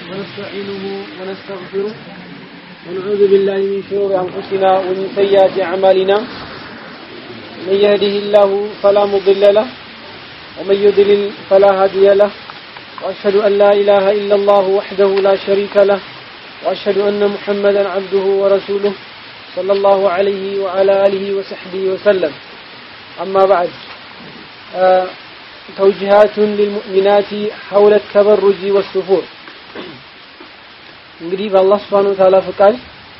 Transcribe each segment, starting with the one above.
ونستعينه ونستغفره ونعوذ بالله من شرور أنفسنا ومن سيئات أعمالنا من يهده الله فلا مضل له ومن يضلل فلا هادي له وأشهد أن لا إله إلا الله وحده لا شريك له وأشهد أن محمدا عبده ورسوله صلى الله عليه وعلى آله وصحبه وسلم أما بعد آه توجيهات للمؤمنات حول التبرج والسفور እንግዲህ በአላህ Subhanahu Wa Ta'ala ፍቃድ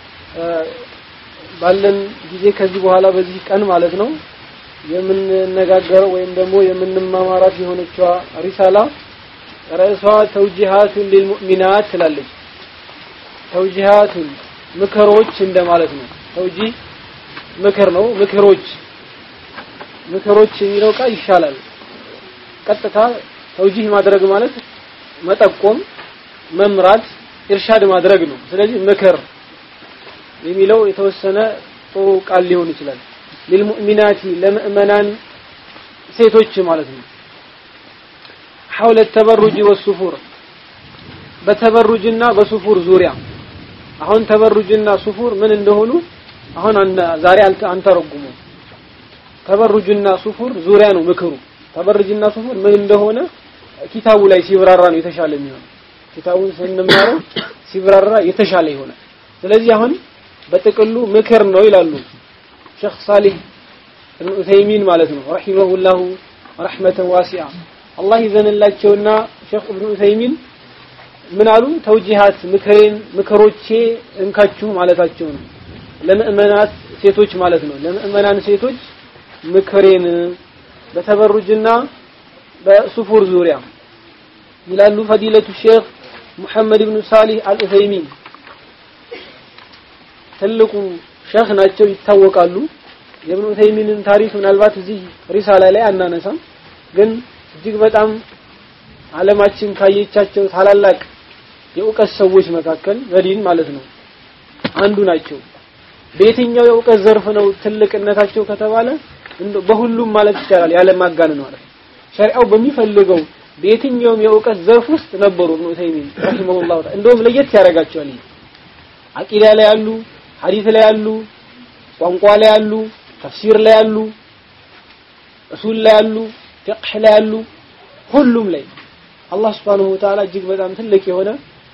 ባለን ጊዜ ከዚህ በኋላ በዚህ ቀን ማለት ነው የምንነጋገረው ወይም ደግሞ የምንማማራት የሆነችዋ ሪሳላ ርዕሷ ተውጂሃቱን ሊልሙእሚናት ትላለች። ተውጂሃቱን ምክሮች እንደማለት ነው። ተውጂህ ምክር ነው። ምክሮች ምክሮች የሚለው ቃል ይሻላል። ቀጥታ ተውጂህ ማድረግ ማለት መጠቆም፣ መምራት፣ ኢርሻድ ማድረግ ነው። ስለዚህ ምክር የሚለው የተወሰነ ጥሩ ቃል ሊሆን ይችላል። ሊልሙእሚናቲ ለምእመናን ሴቶች ማለት ነው። ሐውለ ተበሩጅ ወሱፉር በተበሩጅና በሱፉር ዙሪያ አሁን ተበሩጅና ሱፉር ምን እንደሆኑ አሁን ዛሬ አንተረጉሙ። ተበሩጅና ሱፉር ዙሪያ ነው ምክሩ። ተበሩጅና ሱፉር ምን እንደሆነ ኪታቡ ላይ ሲብራራ ነው የተሻለ የሚሆነው። ኪታቡን ስንማረው ሲብራራ የተሻለ ይሆናል። ስለዚህ አሁን በጥቅሉ ምክር ነው ይላሉ ሼክ ሳሊህ ኢብኑ ዑሰይሚን ማለት ነው ረሂመሁላሁ ረህመተን ዋሲዓ አላህ ይዘንላቸውና ሼክ ኢብኑ ዑሰይሚን ምን አሉ? ተውጂሃት ምክሬን ምክሮቼ እንካችሁ ማለታቸው ነው። ለምእመናት ሴቶች ማለት ነው። ለምእመናን ሴቶች ምክሬን በተበሩጅና በሱፉር ዙሪያ ይላሉ ፈዲለቱ ሼክ ሙሐመድ ብኑ ሳሊህ አልኡሰይሚን ትልቁ ሼክ ናቸው፣ ይታወቃሉ። የኢብኑ ዑሰይሚንን ታሪክ ምናልባት እዚህ ሪሳላ ላይ አናነሳም፣ ግን እጅግ በጣም ዓለማችን ካየቻቸው ታላላቅ የእውቀት ሰዎች መካከል በዲን ማለት ነው አንዱ ናቸው። በየትኛው የእውቀት ዘርፍ ነው ትልቅነታቸው ከተባለ በሁሉም ማለት ይቻላል ያለ ማጋነን ማለት ነው። ሸሪዓው በሚፈልገው በየትኛውም የእውቀት ዘርፍ ውስጥ ነበሩ ኢብኑ ዑሰይሚን ረሂመሁላሁ ተዓላ። እንደውም ለየት ያደርጋቸዋል። አቂዳ ላይ ያሉ፣ ሐዲስ ላይ ያሉ፣ ቋንቋ ላይ ያሉ፣ ተፍሲር ላይ ያሉ፣ እሱል ላይ ያሉ፣ ፍቅህ ላይ ያሉ ሁሉም ላይ አላህ Subhanahu Wa Ta'ala እጅግ በጣም ትልቅ የሆነ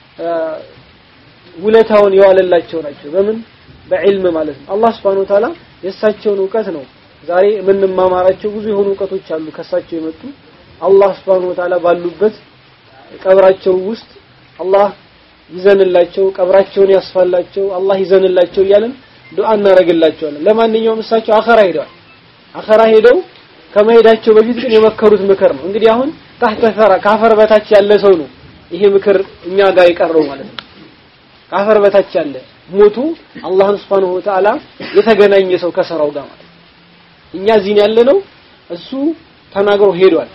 ውለታውን የዋለላቸው ናቸው። በምን በዕልም ማለት ነው። አላህ Subhanahu Wa Ta'ala የእሳቸውን እውቀት ነው ዛሬ የምንማማራቸው ብዙ የሆኑ እውቀቶች አሉ ከእሳቸው የመጡ አላህ Subhanahu Wa Ta'ala ባሉበት ቀብራቸው ውስጥ አላህ ይዘንላቸው፣ ቀብራቸውን ያስፋላቸው፣ አላህ ይዘንላቸው እያለን ዱዓ እናደርግላቸዋለን። ለማንኛውም እሳቸው አኸራ ሄደዋል። አኸራ ሄደው ከመሄዳቸው በፊት ግን የመከሩት ምክር ነው። እንግዲህ አሁን ታህተ ሰራ ካፈር በታች ያለ ሰው ነው ይሄ ምክር እኛ ጋር የቀረው ማለት ነው። ካፈር በታች ያለ ሞቱ አላህን Subhanahu Wa Ta'ala የተገናኘ ሰው ከሰራው ጋር ማለት እኛ እዚህ ያለ ነው። እሱ ተናግሮ ሄዷል።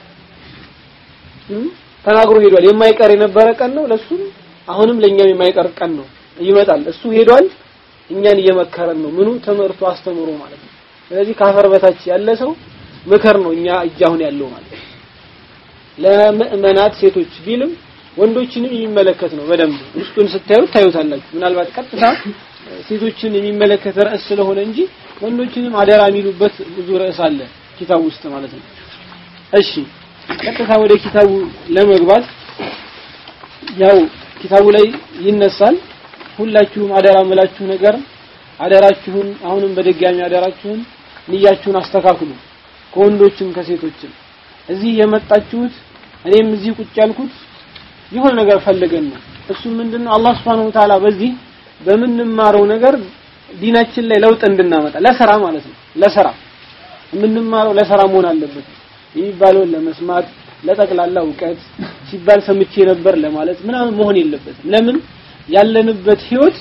ተናግሮ ሄዷል። የማይቀር የነበረ ቀን ነው ለሱም አሁንም ለኛም የማይቀር ቀን ነው። ይመጣል። እሱ ሄዷል። እኛን እየመከረን ነው። ምኑ ትምህርቱ አስተምሮ ማለት ነው። ስለዚህ ካፈር በታች ያለ ሰው ምክር ነው እኛ እጅ አሁን ያለው ማለት ነው። ለምእመናት ሴቶች ቢልም ወንዶችንም የሚመለከት ነው። በደንብ ውስጡን ስታዩት ታዩታላችሁ። ምናልባት ቀጥታ ሴቶችን የሚመለከት ርዕስ ስለሆነ እንጂ ወንዶችንም አደራ የሚሉበት ብዙ ርዕስ አለ ኪታቡ ውስጥ ማለት ነው። እሺ ቀጥታ ወደ ኪታቡ ለመግባት ያው ኪታቡ ላይ ይነሳል። ሁላችሁም አደራ ምላችሁ ነገር አደራችሁን አሁንም በድጋሚ አደራችሁን ንያችሁን አስተካክሉ ከወንዶችም ከሴቶችም እዚህ የመጣችሁት እኔም እዚህ ቁጭ ያልኩት የሆነ ነገር ፈልገን ነው። እሱም ምንድነው አላህ Subhanahu Wa Ta'ala በዚህ በምንማረው ነገር ዲናችን ላይ ለውጥ እንድናመጣ ለስራ ማለት ነው። ለስራ የምንማረው ለስራ መሆን አለበት። የሚባለውን ለመስማት ለጠቅላላ እውቀት ሲባል ሰምቼ ነበር ለማለት ምናምን መሆን የለበትም። ለምን ያለንበት ህይወት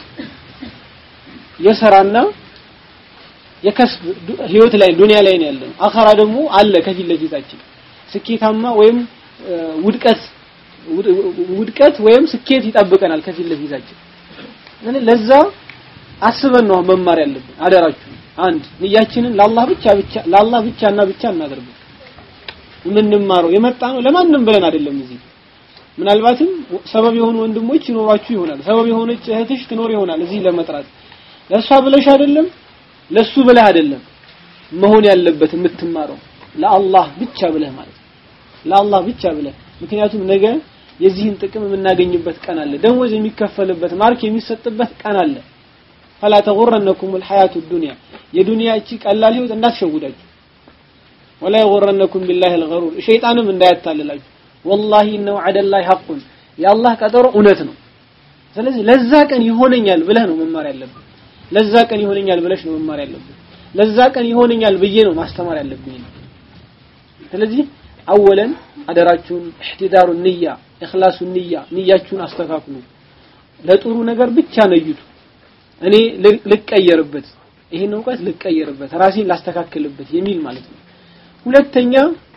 የስራና የከስብ ህይወት ላይ ዱንያ ላይ ነው ያለነው። አኸራ ደግሞ አለ ከፊት ለፊታችን ስኬታማ ወይም ውድቀት ውድቀት ወይም ስኬት ይጠብቀናል ከፊት ለፊታችን። ለዛ አስበን ነው መማር ያለብን። አደራችሁ አንድ ንያችንን ለአላህ ብቻ ብቻ ለአላህ ብቻና ብቻ እናደርገው። የምንማረው የመጣ ነው ለማንም ብለን አይደለም። እዚህ ምናልባትም ሰበብ የሆኑ ወንድሞች ይኖሯችሁ ይሆናል ሰበብ የሆነች እህትሽ ትኖር ይሆናል እዚህ ለመጥራት ለእሷ ብለሽ አይደለም ለሱ ብለህ አይደለም መሆን ያለበት የምትማረው ለአላህ ብቻ ብለህ ማለት ነው ለአላህ ብቻ ብለህ ምክንያቱም ነገ የዚህን ጥቅም የምናገኝበት ቀን አለ ደሞዝ የሚከፈልበት ማርክ የሚሰጥበት ቀን አለ ፈላ ተغرنكم الحياة الدنيا የዱንያ እቺ ቀላል ህይወት እንዳትሸውዳችሁ ወላ يغرنكم بالله الغرور ሸይጣንም እንዳያታልላችሁ والله انه عد الله حق የአላህ ቀጠሮ እውነት ነው ስለዚህ ለዛ ቀን ይሆነኛል ብለህ ነው መማር ያለብህ ለዛ ቀን ይሆነኛል ብለሽ ነው መማር ያለብህ ለዛ ቀን ይሆነኛል ብዬ ነው ማስተማር ያለብኝ ስለዚህ አወለን አደራችሁን እህትዳሩ ንያ እኽላሱ ንያ ንያችሁን አስተካክሉ ለጥሩ ነገር ብቻ ነይቱ እኔ ልቀየርበት ይሄን እውቀት ልቀየርበት ራሴን ላስተካክልበት የሚል ማለት ነው ሁለተኛ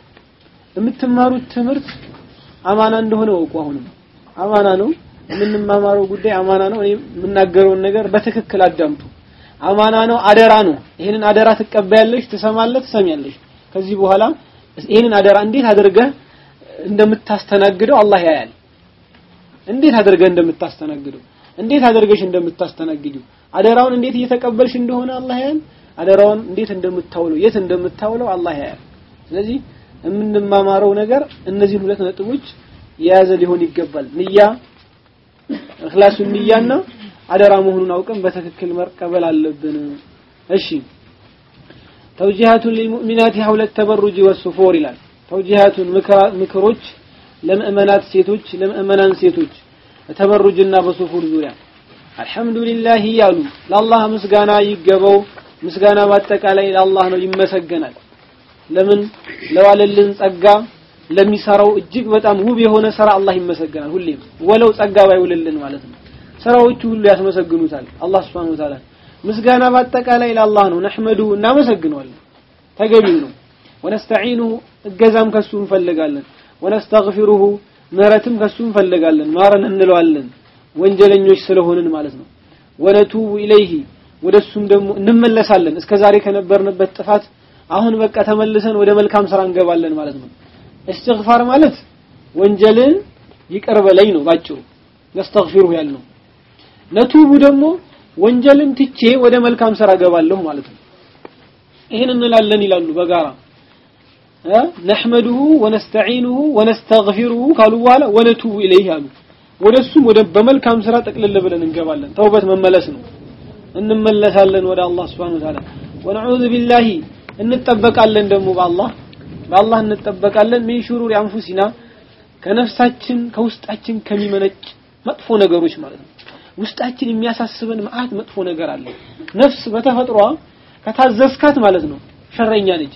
የምትማሩት ትምህርት አማና እንደሆነ ወቁ አሁንም አማና ነው የምንማማረው ጉዳይ አማና ነው እኔ የምናገረውን ነገር በትክክል አዳምጡ አማና ነው አደራ ነው ይሄንን አደራ ትቀበያለሽ ትሰማለህ ትሰሚያለሽ ከዚህ በኋላ ይሄንን አደራ እንዴት አድርገህ እንደምታስተናግደው አላህ ያያል እንዴት አድርገህ እንደምታስተናግደው እንዴት አድርገሽ እንደምታስተናግጂው አደራውን እንዴት እየተቀበልሽ እንደሆነ አላህ ያያል አደራውን እንዴት እንደምታውለው የት እንደምታውለው አላህ ያያል ስለዚህ የምንማማረው ነገር እነዚህን ሁለት ነጥቦች የያዘ ሊሆን ይገባል ንያ እኽላሱ ንያና አደራ መሆኑን አውቀን በትክክል መቀበል አለብን እሺ ተውጂሃቱን ሊልሙእሚናት ሐውለ ተበሩጅ ወሱፎር ይላል ተውጂሃቱን ምክሮች ለምእመናት ሴቶች ለምእመናን ሴቶች ተበሩጅና በሱፉር ዙሪያ አልহামዱሊላህ ያሉ ለአላህ ምስጋና ይገባው ምስጋና በአጠቃላይ ለአላህ ነው ይመሰገናል ለምን ለዋለልን ጸጋ ለሚሰራው እጅግ በጣም ውብ የሆነ ስራ አላህ ይመሰገናል ሁሌም ወለው ጸጋ ባይውልልን ማለት ነው ስራዎቹ ሁሉ ያስመሰግኑታል አላህ Subhanahu Wa Ta'ala ምስጋና በአጠቃላይ ለአላህ ነው ነህመዱ እናመሰግነዋለን ተገቢው ነው ወነስተዒኑ እገዛም ከሱ እንፈልጋለን ወነስተግፊሩሁ ምህረትም ከሱ እንፈልጋለን ማረን እንለዋለን ወንጀለኞች ስለሆንን ማለት ነው ወነቱቡ ኢለይሂ ወደሱም ደግሞ እንመለሳለን እስከ ዛሬ ከነበርንበት ጥፋት አሁን በቃ ተመልሰን ወደ መልካም ስራ እንገባለን ማለት ነው እስትግፋር ማለት ወንጀልን ይቅር በለኝ ነው ባጭሩ ነስተግፊሩሁ ያልነው ነቱቡ ደግሞ ወንጀልን ትቼ ወደ መልካም ስራ ገባለሁ ማለት ነው ይሄን እንላለን ይላሉ በጋራ ነህመዱሁ ወነስተዒኑሁ ወነስተግፊሩሁ ካሉ በኋላ ወነቱቡ ኢለይህ አሉ ወደሱም ወደ በመልካም ስራ ጠቅልል ብለን እንገባለን ተውበት መመለስ ነው እንመለሳለን ወደ አላህ Subhanahu Wa Ta'ala ወነዑዙ ቢላሂ እንጠበቃለን ደግሞ በአላህ በአላህ እንጠበቃለን ሚን ሹሩሪ አንፉሲና ከነፍሳችን ከውስጣችን ከሚመነጭ መጥፎ ነገሮች ማለት ነው ውስጣችን የሚያሳስበን መዓት መጥፎ ነገር አለ ነፍስ በተፈጥሯ ከታዘዝካት ማለት ነው ሸረኛ ነች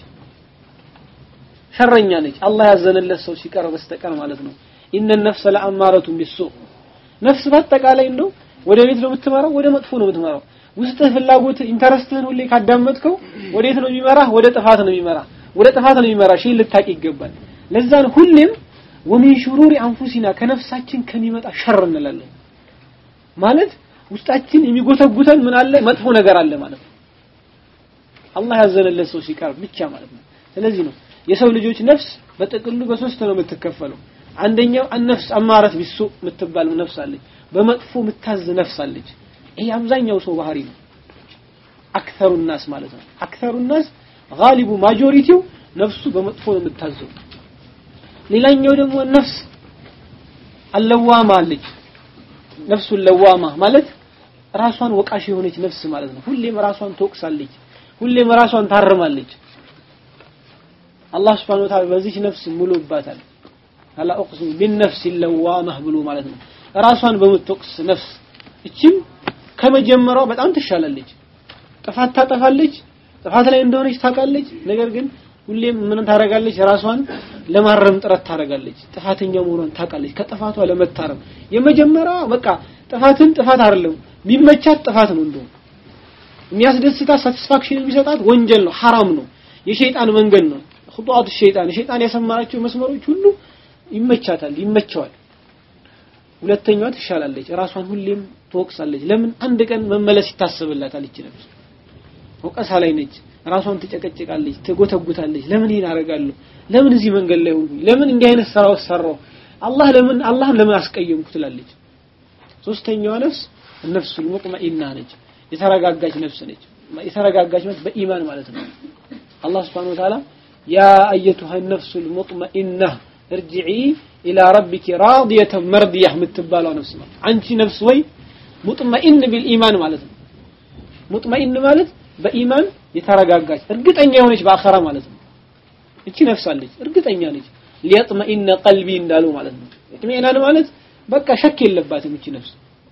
ሸረኛ ነች አላህ ያዘነለት ሰው ሲቀር በስተቀር ማለት ነው ኢነ ነፍሰ ለአማረቱ ቢሱ ነፍስ በአጠቃላይ እንደው ወደ ቤት ነው የምትመራው ወደ መጥፎ ነው የምትመራው ውስጥህ ፍላጎት ኢንተረስትህን ሁሌ ካዳመጥከው ወዴት ነው የሚመራህ ወደ ጥፋት ነው የሚመራህ ወደ ጥፋት ነው የሚመራ ሺህ ልታቅ ይገባል ለዛን ሁሌም ወሚን ሹሩሪ አንፉሲና ከነፍሳችን ከሚመጣ ሸር እንላለን ማለት ውስጣችን የሚጎተጉተን ምን አለ መጥፎ ነገር አለ ማለት ነው አላህ ያዘነለት ሰው ሲቀር ብቻ ማለት ነው ስለዚህ ነው የሰው ልጆች ነፍስ በጥቅሉ በሶስት ነው የምትከፈለው አንደኛው አነፍስ አማረት ቢሱ የምትባል ነፍስ አለች በመጥፎ የምታዝ ነፍስ አለች ይሄ አብዛኛው ሰው ባህሪ ነው አክተሩ ናስ ማለት ነው አክተሩ ናስ ጋሊቡ ማጆሪቲው ነፍሱ በመጥፎ ነው የምታዘው ሌላኛው ደግሞ ነፍስ አለዋማ አለች ነፍሱ ለዋማ ማለት ራሷን ወቃሽ የሆነች ነፍስ ማለት ነው ሁሌም ራሷን ትወቅሳለች ሁሌም ራሷን ታርማለች አላህ Subhanahu Wa Ta'ala በዚህ ነፍስ ሙሉባታል አላ እቅስም ቢነፍስ ለዋማህ ብሎ ማለት ነው ራሷን በምትወቅስ ነፍስ እችም ከመጀመሪያው በጣም ትሻላለች ጥፋት ታጠፋለች ጥፋት ላይ እንደሆነች ታውቃለች ነገር ግን ሁሌም ምን ታደርጋለች ራሷን ለማረም ጥረት ታደርጋለች ጥፋተኛ መሆኗን ታውቃለች ከጥፋቷ ለመታረም የመጀመሪያዋ በቃ ጥፋትን ጥፋት አይደለም የሚመቻት ጥፋት ነው እንደው የሚያስደስታት ሳቲስፋክሽን የሚሰጣት ወንጀል ነው ሐራም ነው የሸይጣን መንገድ ነው خطوات الشيطان الشيطان ያሰማራቸው መስመሮች ሁሉ ይመቻታል ይመቸዋል ሁለተኛዋ ትሻላለች ራሷን ሁሌም ትወቅሳለች ለምን አንድ ቀን መመለስ ይታሰብላታል ይች ነፍስ ወቀሳ ላይ ነች ራሷን ትጨቀጭቃለች ትጎተጉታለች ለምን ይሄን አደርጋለሁ ለምን እዚህ መንገድ ላይ ሆንኩኝ ለምን እንዲህ አይነት ስራ ሰራው አላህ ለምን አላህን ለምን አስቀየምኩ ትላለች ሶስተኛዋ ነፍስ ነፍሱል ሙጥመኢና ነች የተረጋጋች ነፍስ ነች የተረጋጋች ማለት በኢማን ማለት ነው አላህ Subhanahu Wa Ta'ala ያ አየቱሃ ነፍሱል ሙጥመኢና እርጅዒ ኢላ ረቢኪ ራዲየተን መርዲያህ የምትባለው ነፍስ ነው አንቺ ነፍስ ወይ ሙጥመኢን ቢልኢማን ማለት ነው ሙጥመኢን ማለት በኢማን የተረጋጋች እርግጠኛ የሆነች በአኸራ ማለት ነው እቺ ነፍስ አለች እርግጠኛ ነች ሊያጥመኢነ ቀልቢ እንዳሉ ማለት ነው ኢጥሚናን ማለት በቃ ሸክ የለባትም እቺ ነፍስ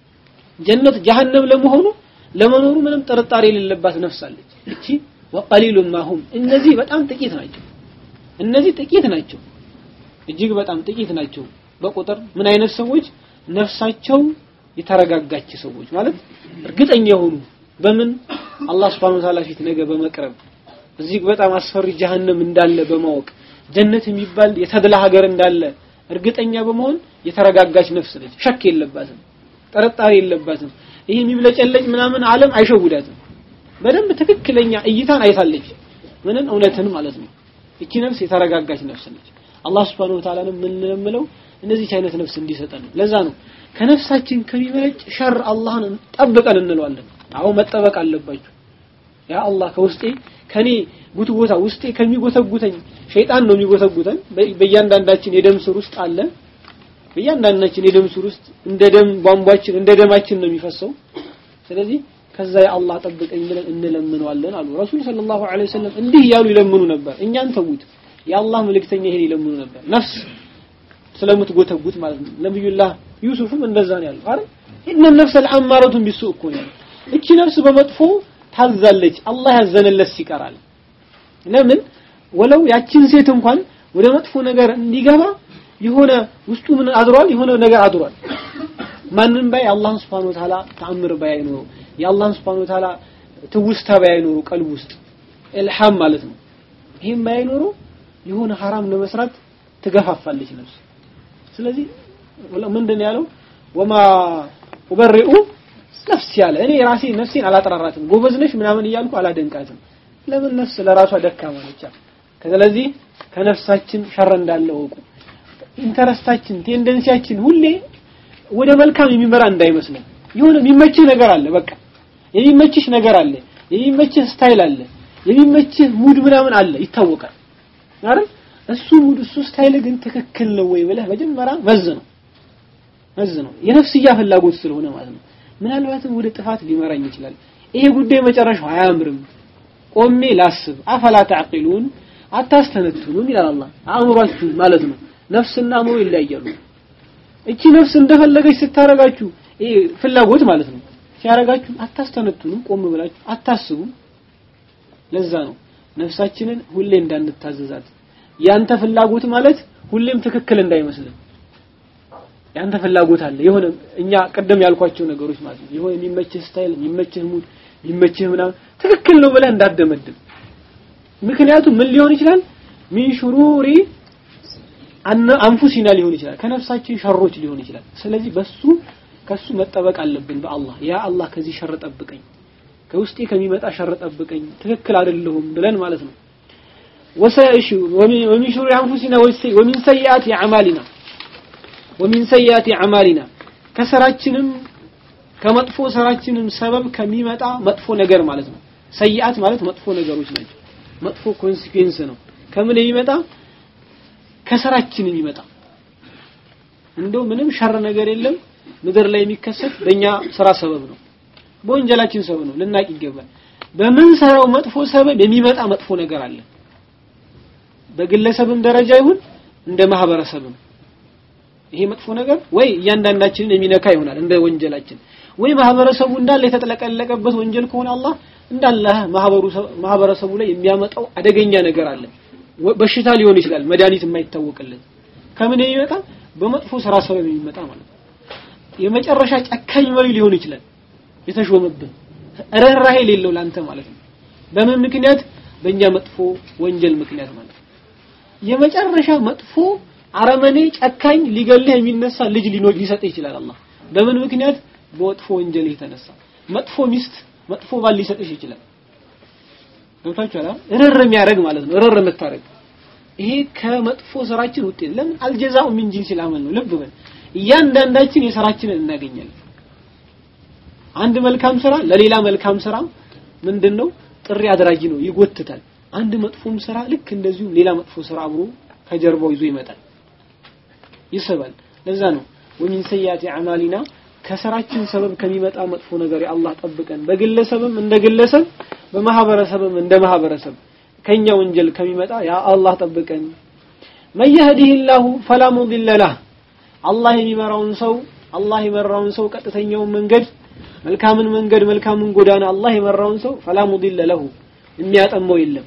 ጀነት ጀሃነም ለመሆኑ ለመኖሩ ምንም ጥርጣሬ የሌለባት ነፍስ አለች እቺ ወቀሊሉን ማሁም እነዚህ በጣም ጥቂት ናቸው እነዚህ ጥቂት ናቸው እጅግ በጣም ጥቂት ናቸው በቁጥር ምን አይነት ሰዎች ነፍሳቸው የተረጋጋች ሰዎች ማለት እርግጠኛ የሆኑ በምን አላህ Subhanahu Wa Ta'ala ፊት ነገ በመቅረብ እዚህ በጣም አስፈሪ ጀሃነም እንዳለ በማወቅ ጀነት የሚባል የተድላ ሀገር እንዳለ እርግጠኛ በመሆን የተረጋጋች ነፍስ ነች ሸክ የለባትም ጥርጣሬ የለባትም ይሄ የሚብለጨለጭ ምናምን ዓለም አይሸውዳትም በደንብ ትክክለኛ እይታን አይታለች ምንን እውነትን ማለት ነው እቺ ነፍስ የተረጋጋች ነፍስ ነች አላህ Subhanahu Wa Ta'ala ምን እንለምለው እንደዚህ አይነት ነፍስ እንዲሰጠን ነው ለዛ ነው ከነፍሳችን ከሚመለጭ ሸር አላህን ጠብቀን እንለዋለን አዎ መጠበቅ አለባችሁ ያ አላህ ከውስጤ ከኔ ጉትጎታ ውስጤ ከሚጎተጉተኝ ሸይጣን ነው የሚጎተጉተን በእያንዳንዳችን የደም ስር ውስጥ አለ በእያንዳንዳችን የደም ስር ውስጥ እንደ ደም ቧንቧችን እንደ ደማችን ነው የሚፈሰው ስለዚህ ከዛ የአላህ ጠብቀኝ ብለን እንለምነዋለን አሉ ረሱል ሰለላሁ ዐለይሂ ወሰለም እንዲህ እያሉ ይለምኑ ነበር እኛን ተውት የአላህ መልእክተኛ ይሄን ይለምኑ ነበር ነፍስ ስለምትጎተጉት ማለት ነው ነብዩላህ ዩሱፍም እንደዛ ነው ያለው አይደል ኢነ ነፍሰ ለአማረቱን ቢሱ እኮ ነው እቺ ነፍስ በመጥፎ ታዛለች አላህ ያዘነለት ይቀራል ለምን ወለው ያችን ሴት እንኳን ወደ መጥፎ ነገር እንዲገባ የሆነ ውስጡ ምን አድሯል የሆነ ነገር አድሯል ማንም ባይ አላህን Subhanahu Wa Ta'ala ተአምር ባይ ኖሮ የአላህን Subhanahu Wa Ta'ala ትውስታ ባይ ኖሮ ቀልብ ውስጥ ኢልሃም ማለት ነው ይሄም ባይ ኖሮ የሆነ ሐራም ለመስራት ትገፋፋለች ነፍስ ስለዚህ ምንድን ያለው ወማ ኡበሪኡ ነፍስ ያለ እኔ ራሴ ነፍሴን አላጠራራትም ጎበዝ ነሽ ምናምን እያልኩ አላደንቃትም ለምን ነፍስ ለራሷ ደካማ ነች ስለዚህ ከነፍሳችን ሸር እንዳለ ወቁ ኢንተረስታችን ቴንደንሲያችን ሁሌ ወደ መልካም የሚመራ እንዳይመስለን የሆነ የሚመችህ ነገር አለ በቃ የሚመችሽ ነገር አለ የሚመችህ ስታይል አለ የሚመችህ ሙድ ምናምን አለ ይታወቃል አይደል እሱ ሙድ እሱ ስታይል ግን ትክክል ነው ወይ ብለህ መጀመሪያ መዝ ነው መዝ ነው የነፍስያ ፍላጎት ስለሆነ ማለት ነው ምናልባትም ወደ ጥፋት ሊመራኝ ይችላል ይሄ ጉዳይ መጨረሻው አያምርም ቆሜ ላስብ አፈላ ተዕቂሉን አታስተነትኑም ይላል አላህ አእምሯችሁ ማለት ነው ነፍስና አእምሮ ይለያያሉ እቺ ነፍስ እንደፈለገች ስታረጋችሁ ይሄ ፍላጎት ማለት ነው ሲያረጋችሁ አታስተነትኑም ቆም ብላችሁ አታስቡም ለዛ ነው ነፍሳችንን ሁሌ እንዳንታዘዛት ያንተ ፍላጎት ማለት ሁሌም ትክክል እንዳይመስልን ያንተ ፍላጎት አለ የሆነ እኛ ቀደም ያልኳቸው ነገሮች ማለት ነው የሆነ የሚመችህ ስታይል የሚመችህ ሙድ የሚመችህ ምናምን ትክክል ነው ብለህ እንዳደመድም ምክንያቱም ምን ሊሆን ይችላል ሚን ሹሩሪ አንፉሲና ሊሆን ይችላል ከነፍሳችን ሸሮች ሊሆን ይችላል ስለዚህ በሱ ከሱ መጠበቅ አለብን በአላህ ያ አላህ ከዚህ ሸር ጠብቀኝ ከውስጤ ከሚመጣ ሸር ጠብቀኝ ትክክል አይደለሁም ብለን ማለት ነው ወሰይሽ ወሚን ሹሩሪ አንፉሲና ወሚን ሰይአቲ አዕማሊና ወሚን ሰይአቲ አዕማሊና ከሰራችንም ከመጥፎ ስራችንም ሰበብ ከሚመጣ መጥፎ ነገር ማለት ነው ሰይአት ማለት መጥፎ ነገሮች ናቸው መጥፎ ኮንሲኩዌንስ ነው ከምን የሚመጣ ከስራችን የሚመጣ እንደው ምንም ሸር ነገር የለም ምድር ላይ የሚከሰት በእኛ ስራ ሰበብ ነው በወንጀላችን ሰበብ ነው ልናቅ ይገባል በምን ሰራው መጥፎ ሰበብ የሚመጣ መጥፎ ነገር አለ በግለሰብም ደረጃ ይሁን እንደ ማህበረሰብም ይሄ መጥፎ ነገር ወይ እያንዳንዳችንን የሚነካ ይሆናል እንደ ወንጀላችን ወይ ማህበረሰቡ እንዳለ የተጠለቀለቀበት ወንጀል ከሆነ አላህ እንዳለ ማህበረሰቡ ላይ የሚያመጣው አደገኛ ነገር አለ በሽታ ሊሆን ይችላል መድኃኒት የማይታወቅለት ከምን የሚመጣ በመጥፎ ስራ ሰበብ የሚመጣ ማለት ነው የመጨረሻ ጨካኝ መሪ ሊሆን ይችላል የተሾመብን ርህራሄ የሌለው ላንተ ማለት ነው በምን ምክንያት በእኛ መጥፎ ወንጀል ምክንያት ማለት ነው የመጨረሻ መጥፎ አረመኔ ጨካኝ ሊገልህ የሚነሳ ልጅ ሊኖር ሊሰጥ ይችላል አላህ በምን ምክንያት በመጥፎ ወንጀል የተነሳ መጥፎ ሚስት መጥፎ ባል ሊሰጥሽ ይችላል ገብታችኋል እርር የሚያደርግ ማለት ነው እርር የምታረግ ይሄ ከመጥፎ ስራችን ውጤት ለምን አልጀዛኡ ሚን ጂንሲል አመል ነው ልብ በል እያንዳንዳችን የስራችንን እናገኛለን አንድ መልካም ስራ ለሌላ መልካም ስራ ምንድነው ጥሪ አድራጊ ነው ይጎትታል አንድ መጥፎም ስራ ልክ እንደዚሁ ሌላ መጥፎ ስራ አብሮ ከጀርባው ይዞ ይመጣል ይስባል ለዛ ነው ወሚን ሰያቲ አዕማሊና ከስራችን ሰበብ ከሚመጣ መጥፎ ነገር የአላህ ጠብቀን በግለሰብም እንደ ግለሰብ በማህበረሰብም እንደ ማህበረሰብ ከኛ ወንጀል ከሚመጣ ያ አላህ ጠብቀን መን የህዲህላሁ ፈላ ሙድለ ለህ አላህ የሚመራውን ሰው አላህ የመራውን ሰው ቀጥተኛውን መንገድ መልካምን መንገድ መልካምን ጎዳና አላህ የመራውን ሰው ፈላ ሙድለ ለሁ የሚያጠመው የለም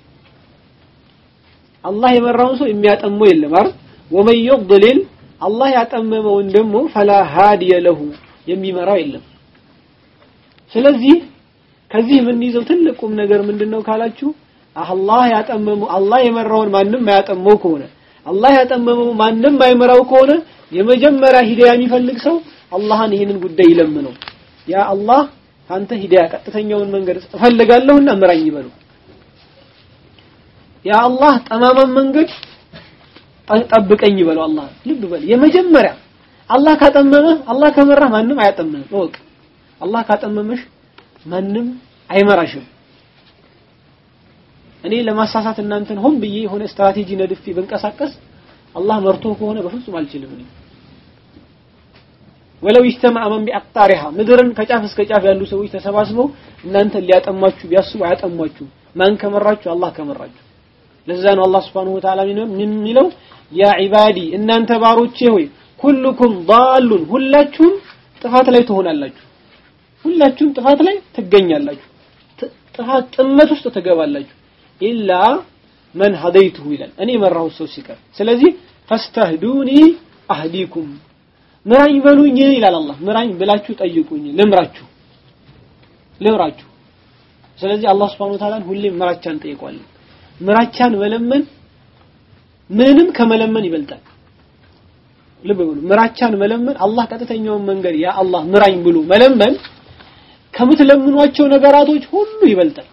አላህ የመራውን ሰው የሚያጠመው የለም አይደል ወመን ዩድሊል አላህ ያጠመመውን ደግሞ ፈላ ሃዲየ ለሁ የሚመራው የለም ስለዚህ ከዚህ የምንይዘው ትልቅ ቁም ነገር ምንድነው ካላችሁ አላህ ያጠመመው አላህ የመራውን ማንም ማያጠመው ከሆነ አላህ ያጠመመው ማንም ማይመራው ከሆነ የመጀመሪያ ሂዳያ የሚፈልግ ሰው አላህን ይህንን ጉዳይ ይለምነው ያ አላህ አንተ ሂዳያ ቀጥተኛውን መንገድ እፈልጋለሁና ምራኝ ይበሉ ያ አላህ ጠማማን መንገድ ጠብቀኝ ይበለው አላህ ልብ በል የመጀመሪያ አላህ ካጠመመህ አላህ ከመራህ ማንም አያጠምህም እወቅ አላህ ካጠመመሽ ማንም አይመራሽም እኔ ለማሳሳት እናንተን ሆን ብዬ የሆነ ስትራቴጂ ነድፌ ብንቀሳቀስ አላህ መርቶ ከሆነ በፍጹም አልችልም እኔ ወለው ይስተማዕ መን ቢአቅጣሪሃ ምድርን ከጫፍ እስከ ጫፍ ያሉ ሰዎች ተሰባስበው እናንተን ሊያጠሟችሁ ቢያስቡ አያጠሟችሁ ማን ከመራችሁ አላህ ከመራችሁ ለዛ ነው አላህ Subhanahu Wa Ta'ala ምን የሚለው ያ ዒባዲ እናንተ ባሮቼ ሆይ ኩልኩም ዳሉን ሁላችሁም ጥፋት ላይ ትሆናላችሁ ሁላችሁም ጥፋት ላይ ትገኛላችሁ ጥፋት ጥመት ውስጥ ትገባላችሁ ኢላ መን ሀደይቱሁ ይላል እኔ የመራሁት ሰው ሲቀር ስለዚህ ፈስተህዱኒ አህዲኩም ምራኝ በሉኝ ይላል አላህ ምራኝ ብላችሁ ጠይቁኝ ልምራችሁ ልምራችሁ ስለዚህ አላህ Subhanahu Wa Ta'ala ሁሌም ምራቻን ጠይቋለን ምራቻን መለመን ምንም ከመለመን ይበልጣል ልብ በሉ ምራቻን መለመን አላህ ቀጥተኛውን መንገድ ያ አላህ ምራኝ ብሎ መለመን ከምትለምኗቸው ነገራቶች ሁሉ ይበልጣል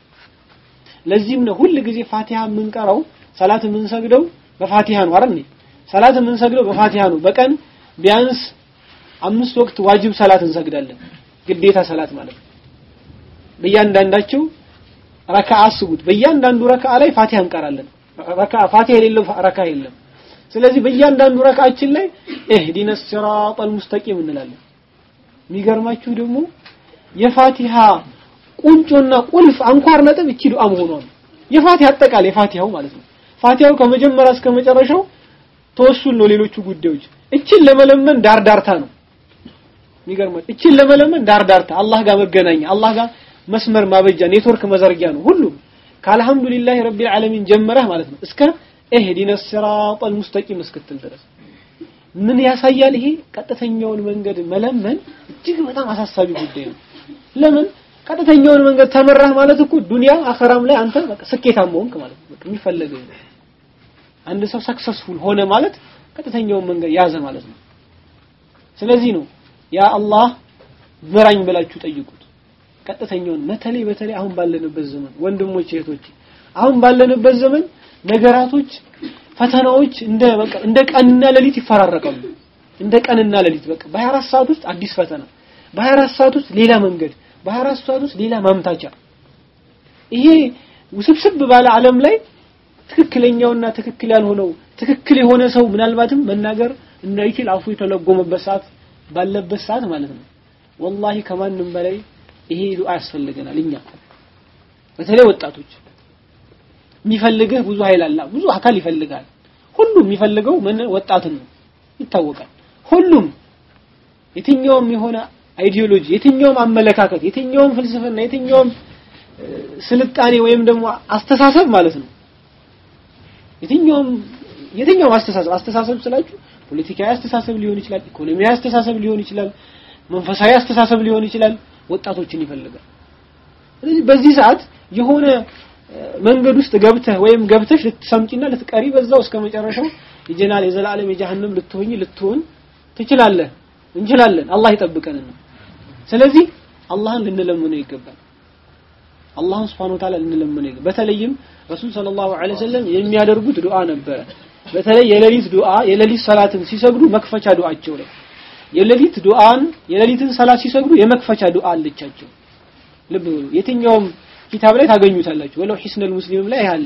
ለዚህም ነው ሁል ጊዜ ፋቲሃ የምንቀራው ሰላት የምንሰግደው በፋቲሃ ነው አይደል ሰላት የምንሰግደው በፋቲሃ ነው በቀን ቢያንስ አምስት ወቅት ዋጅብ ሰላት እንሰግዳለን ግዴታ ሰላት ማለት ነው በእያንዳንዳቸው ረካ አስቡት በእያንዳንዱ ረካ ላይ ፋቲሃ እንቀራለን ረካ ፋቲሃ የሌለው ረካ የለም ስለዚህ በእያንዳንዱ ረካችን ላይ እህዲነ ሲራጠል ሙስተቂም እንላለን የሚገርማችሁ ደግሞ የፋቲሃ ቁንጮና ቁልፍ አንኳር ነጥብ እቺ ዱዓ መሆኗ ነው የፋቲሃ አጠቃላይ የፋቲሃው ማለት ነው ፋቲሃው ከመጀመሪያ እስከ መጨረሻው ተወሱል ነው ሌሎቹ ጉዳዮች እችን ለመለመን ዳርዳርታ ነው የሚገርማችሁ እችን ለመለመን ዳርዳርታ አላህ ጋር መገናኛ አላህ ጋር መስመር ማበጃ ኔትወርክ መዘርጊያ ነው ሁሉም ከአልহামዱሊላህ ረቢል ዓለሚን ጀመረህ ማለት ነው እስከ እህዲነ ሲራጠል ሙስተቂም እስክትል ድረስ ምን ያሳያል ይሄ ቀጥተኛውን መንገድ መለመን እጅግ በጣም አሳሳቢ ጉዳይ ነው ለምን ቀጥተኛውን መንገድ ተመራህ ማለት እኮ ዱንያ አኸራም ላይ አንተ በቃ ስኬታማ ሆንክ ማለት ነው በቃ የሚፈለገው አንድ ሰው ሰክሰስፉል ሆነ ማለት ቀጥተኛውን መንገድ ያዘ ማለት ነው ስለዚህ ነው ያ አላህ ምራኝ ብላችሁ ጠይቁት ቀጥተኛውን በተለይ በተለይ አሁን ባለንበት ዘመን ወንድሞች እህቶች አሁን ባለንበት ዘመን ነገራቶች ፈተናዎች እንደ በቃ እንደ ቀንና ሌሊት ይፈራረቃሉ እንደ ቀንና ሌሊት በቃ በ24 ሰዓት ውስጥ አዲስ ፈተና በ24 ሰዓት ውስጥ ሌላ መንገድ በ24 ሰዓት ውስጥ ሌላ ማምታቻ ይሄ ውስብስብ ባለ ዓለም ላይ ትክክለኛውና ትክክል ያልሆነው ትክክል የሆነ ሰው ምናልባትም መናገር እንዳይችል አፉ የተለጎመበት ሰዓት ባለበት ሰዓት ማለት ነው ወላሂ ከማንም በላይ ይሄ ዱዓ ያስፈልገናል እኛ በተለይ ወጣቶች የሚፈልግህ ብዙ ኃይል አለ ብዙ አካል ይፈልጋል ሁሉም የሚፈልገው ምን ወጣትን ነው ይታወቃል ሁሉም የትኛውም የሆነ አይዲዮሎጂ የትኛውም አመለካከት የትኛውም ፍልስፍና የትኛውም ስልጣኔ ወይም ደግሞ አስተሳሰብ ማለት ነው የትኛውም የትኛውም አስተሳሰብ አስተሳሰብ ስላችሁ ፖለቲካዊ አስተሳሰብ ሊሆን ይችላል ኢኮኖሚያዊ አስተሳሰብ ሊሆን ይችላል መንፈሳዊ አስተሳሰብ ሊሆን ይችላል ወጣቶችን ይፈልጋል ስለዚህ በዚህ ሰዓት የሆነ መንገድ ውስጥ ገብተህ ወይም ገብተሽ ልትሰምጪና ልትቀሪ በዛው እስከ መጨረሻው የጀናል የዘላለም የጀሃነም ልትሆኝ ልትሆን ትችላለህ እንችላለን አላህ ይጠብቀን ስለዚህ አላህን ልንለምነው ይገባል አላህን ስብሐነ ወተዓላ እንለምነው በተለይም ረሱል ሰለላሁ ዐለይሂ ወሰለም የሚያደርጉት ዱዓ ነበረ በተለይ የሌሊት ዱዓ የሌሊት ሰላትን ሲሰግዱ መክፈቻ ዱዓቸው ላይ የሌሊት ዱዓን የሌሊትን ሰላት ሲሰግዱ የመክፈቻ ዱዓ አለቻቸው ልብ በሉ የትኛውም ኪታብ ላይ ታገኙታላችሁ ወለው ሒስነል ሙስሊምም ላይ አለ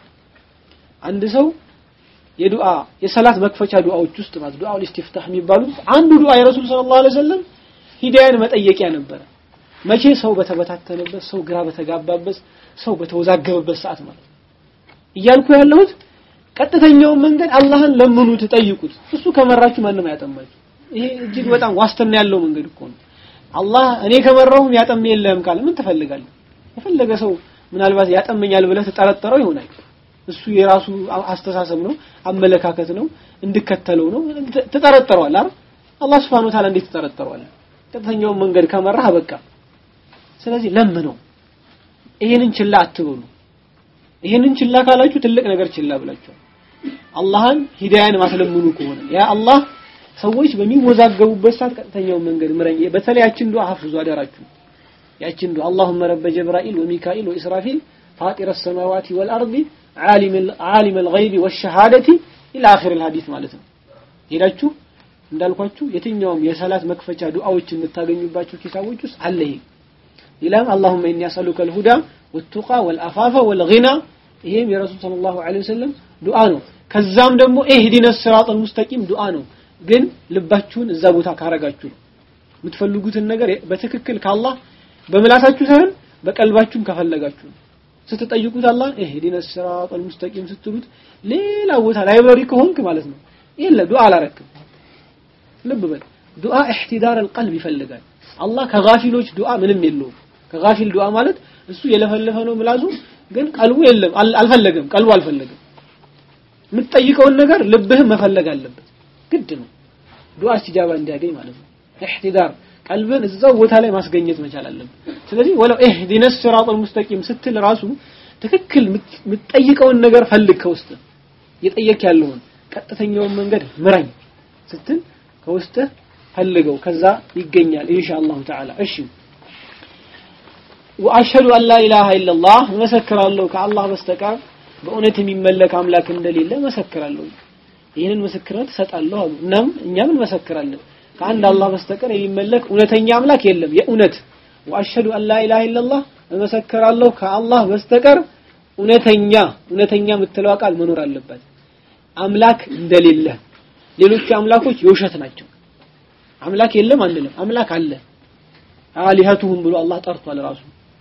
አንድ ሰው የዱዓ የሰላት መክፈቻ ዱዓዎች ውስጥ ማለት ዱዓው ኢስቲፍታህ የሚባሉት አንዱ ዱዓ የረሱል ሰለላሁ ዐለይሂ ወሰለም ሂዳያን መጠየቂያ ነበረ መቼ ሰው በተበታተነበት ሰው ግራ በተጋባበት ሰው በተወዛገበበት ሰዓት ማለት እያልኩ ያለሁት ቀጥተኛውን መንገድ አላህን ለምኑ ትጠይቁት እሱ ከመራችሁ ማንም አያጠማችሁ ይሄ እጅግ በጣም ዋስትና ያለው መንገድ እኮ ነው አላህ እኔ ከመራሁም ያጠም የለህም ካለ ምን ትፈልጋለህ የፈለገ ሰው ምናልባት ያጠመኛል ብለህ ተጠረጠረው ይሆናል እሱ የራሱ አስተሳሰብ ነው አመለካከት ነው እንድከተለው ነው ተጠረጠረዋል አይደል አላህ Subhanahu Ta'ala እንዴት ተጠረጠረዋል ቀጥተኛውን መንገድ ከመራህ በቃ ስለዚህ ለምነው ይሄንን ችላ አትበሉ ይሄንን ችላ ካላችሁ ትልቅ ነገር ችላ ብላችኋል አላህን ሂዳያን ማስለምኑ ከሆነ ያ አላህ ሰዎች በሚወዛገቡበት ሰዓት ቀጥተኛውን መንገድ ምረኝ በተለይ ያችን ዱዓ ሐፍዙ አደራችሁ ያችን ዱዓ اللهم رب جبرائيل وميكائيل وإسرافيل فاطر السماوات والأرض عالم عالم الغيب والشهادة إلى آخر الحديث ማለት ነው ሄዳችሁ እንዳልኳችሁ የትኛውም የሰላት መክፈቻ ዱዓዎች የምታገኙባቸው ኪታቦች ውስጥ አለ ይሄ ሌላም اللهم إني أسألك الهدى والتقى والعفاف والغنى ይሄም የረሱል ሰለላሁ ዐለይሂ ወሰለም ዱዓ ነው ከዛም ደግሞ ኢህዲነ ሲራጠል ሙስተቂም ዱዓ ነው ግን ልባችሁን እዛ ቦታ ካረጋችሁ ነው የምትፈልጉትን ነገር በትክክል ከአላህ በምላሳችሁ ሳይሆን በቀልባችሁም ከፈለጋችሁ ነው ስትጠይቁት አላህ ኢህዲነ ሲራጠል ሙስተቂም ስትሉት ሌላ ቦታ ላይብረሪ ከሆንክ ማለት ነው የለ ዱዓ አላረክም ልብ በል ዱዓ ኢህቲዳር القلب ይፈልጋል አላህ ከጋፊሎች ዱዓ ምንም የለውም ከጋፊል ዱዓ ማለት እሱ የለፈለፈ ነው ምላሱ ግን ቀልቡ የለም አልፈለገም ቀልቡ አልፈለገም የምትጠይቀውን ነገር ልብህም መፈለግ አለበት ግድ ነው ዱዓ እስቲጃባ እንዲያገኝ ማለት ነው ኢህቲዳር ቀልብን እዛው ቦታ ላይ ማስገኘት መቻል አለብን ስለዚህ ወለው ኢህዲነ ሲራጠል ሙስተቂም ስትል ራሱ ትክክል የምትጠይቀውን ነገር ፈልግ ከውስጥ እየጠየቅ ያለውን ቀጥተኛውን መንገድ ምራኝ ስትል ከውስጥ ፈልገው ከዛ ይገኛል ኢንሻአላሁ ተዓላ እሺ ወአሽهد አን ላ ኢላሃ ኢላላህ መሰክራለሁ ከአላህ በስተቀር በእውነት የሚመለክ አምላክ እንደሌለ መሰክራለሁ ይህንን ምስክርነት እሰጣለሁ አሉ እናም እኛም እንመሰክራለን ከአንድ አላህ በስተቀር የሚመለክ እውነተኛ አምላክ የለም የእውነት ወአሽهد አን ላ ኢላሃ ኢላላህ እመሰክራለሁ ከአላህ በስተቀር እውነተኛ እውነተኛ የምትለው ቃል መኖር አለበት አምላክ እንደሌለ ሌሎች አምላኮች የውሸት ናቸው አምላክ የለም አንልም አምላክ አለ አሊሀቱሁም ብሎ አላህ ጠርቷል ራሱ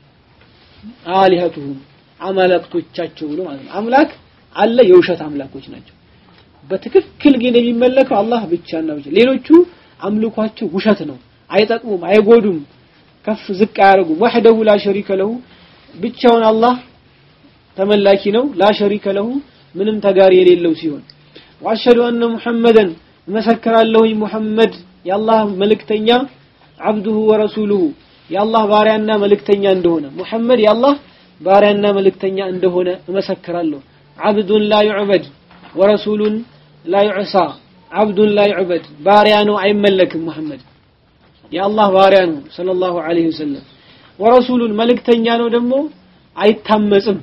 አሊሀቱሁም አማላክቶቻቸው ብሎ ማለት ነው አምላክ አለ የውሸት አምላኮች ናቸው በትክክል ግን የሚመለከው አላህ ብቻና ብቻ ሌሎቹ አምልኳቸው ውሸት ነው አይጠቅሙም አይጎዱም ከፍ ዝቅ አያደርጉም ወህደሁ ላ ሸሪከ ለሁ ብቻውን አላህ ተመላኪ ነው ላ ሸሪከ ለሁ ምንም ተጋሪ የሌለው ሲሆን ወአሽهد أن محمدا መሰክራለሁኝ ሙሐመድ የአላህ መልእክተኛ አብዱሁ ወረሱሉሁ የአላህ ባሪያና መልእክተኛ እንደሆነ ሙሐመድ የአላህ ባሪያና መልእክተኛ እንደሆነ እመሰክራለሁ አብዱን ላ ዩዕበድ ወረሱሉን ላ ዩዕሳ አብዱን ላ ዩዕበድ ባሪያ ነው አይመለክም ሙሐመድ የአላህ ባሪያ ነው ሰለላሁ ዐለይሂ ወሰለም ወረሱሉን መልእክተኛ ነው ደግሞ አይታመጽም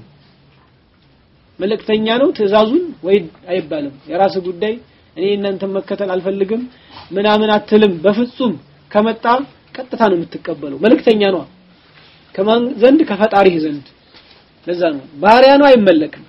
መልእክተኛ ነው ትእዛዙን ወይ አይባልም የራስ ጉዳይ እኔ እናንተን መከተል አልፈልግም ምናምን አትልም በፍጹም ከመጣ ቀጥታ ነው የምትቀበለው መልእክተኛ ነው ከማን ዘንድ ከፈጣሪህ ዘንድ ለዛ ነው ባሪያ ነው አይመለክም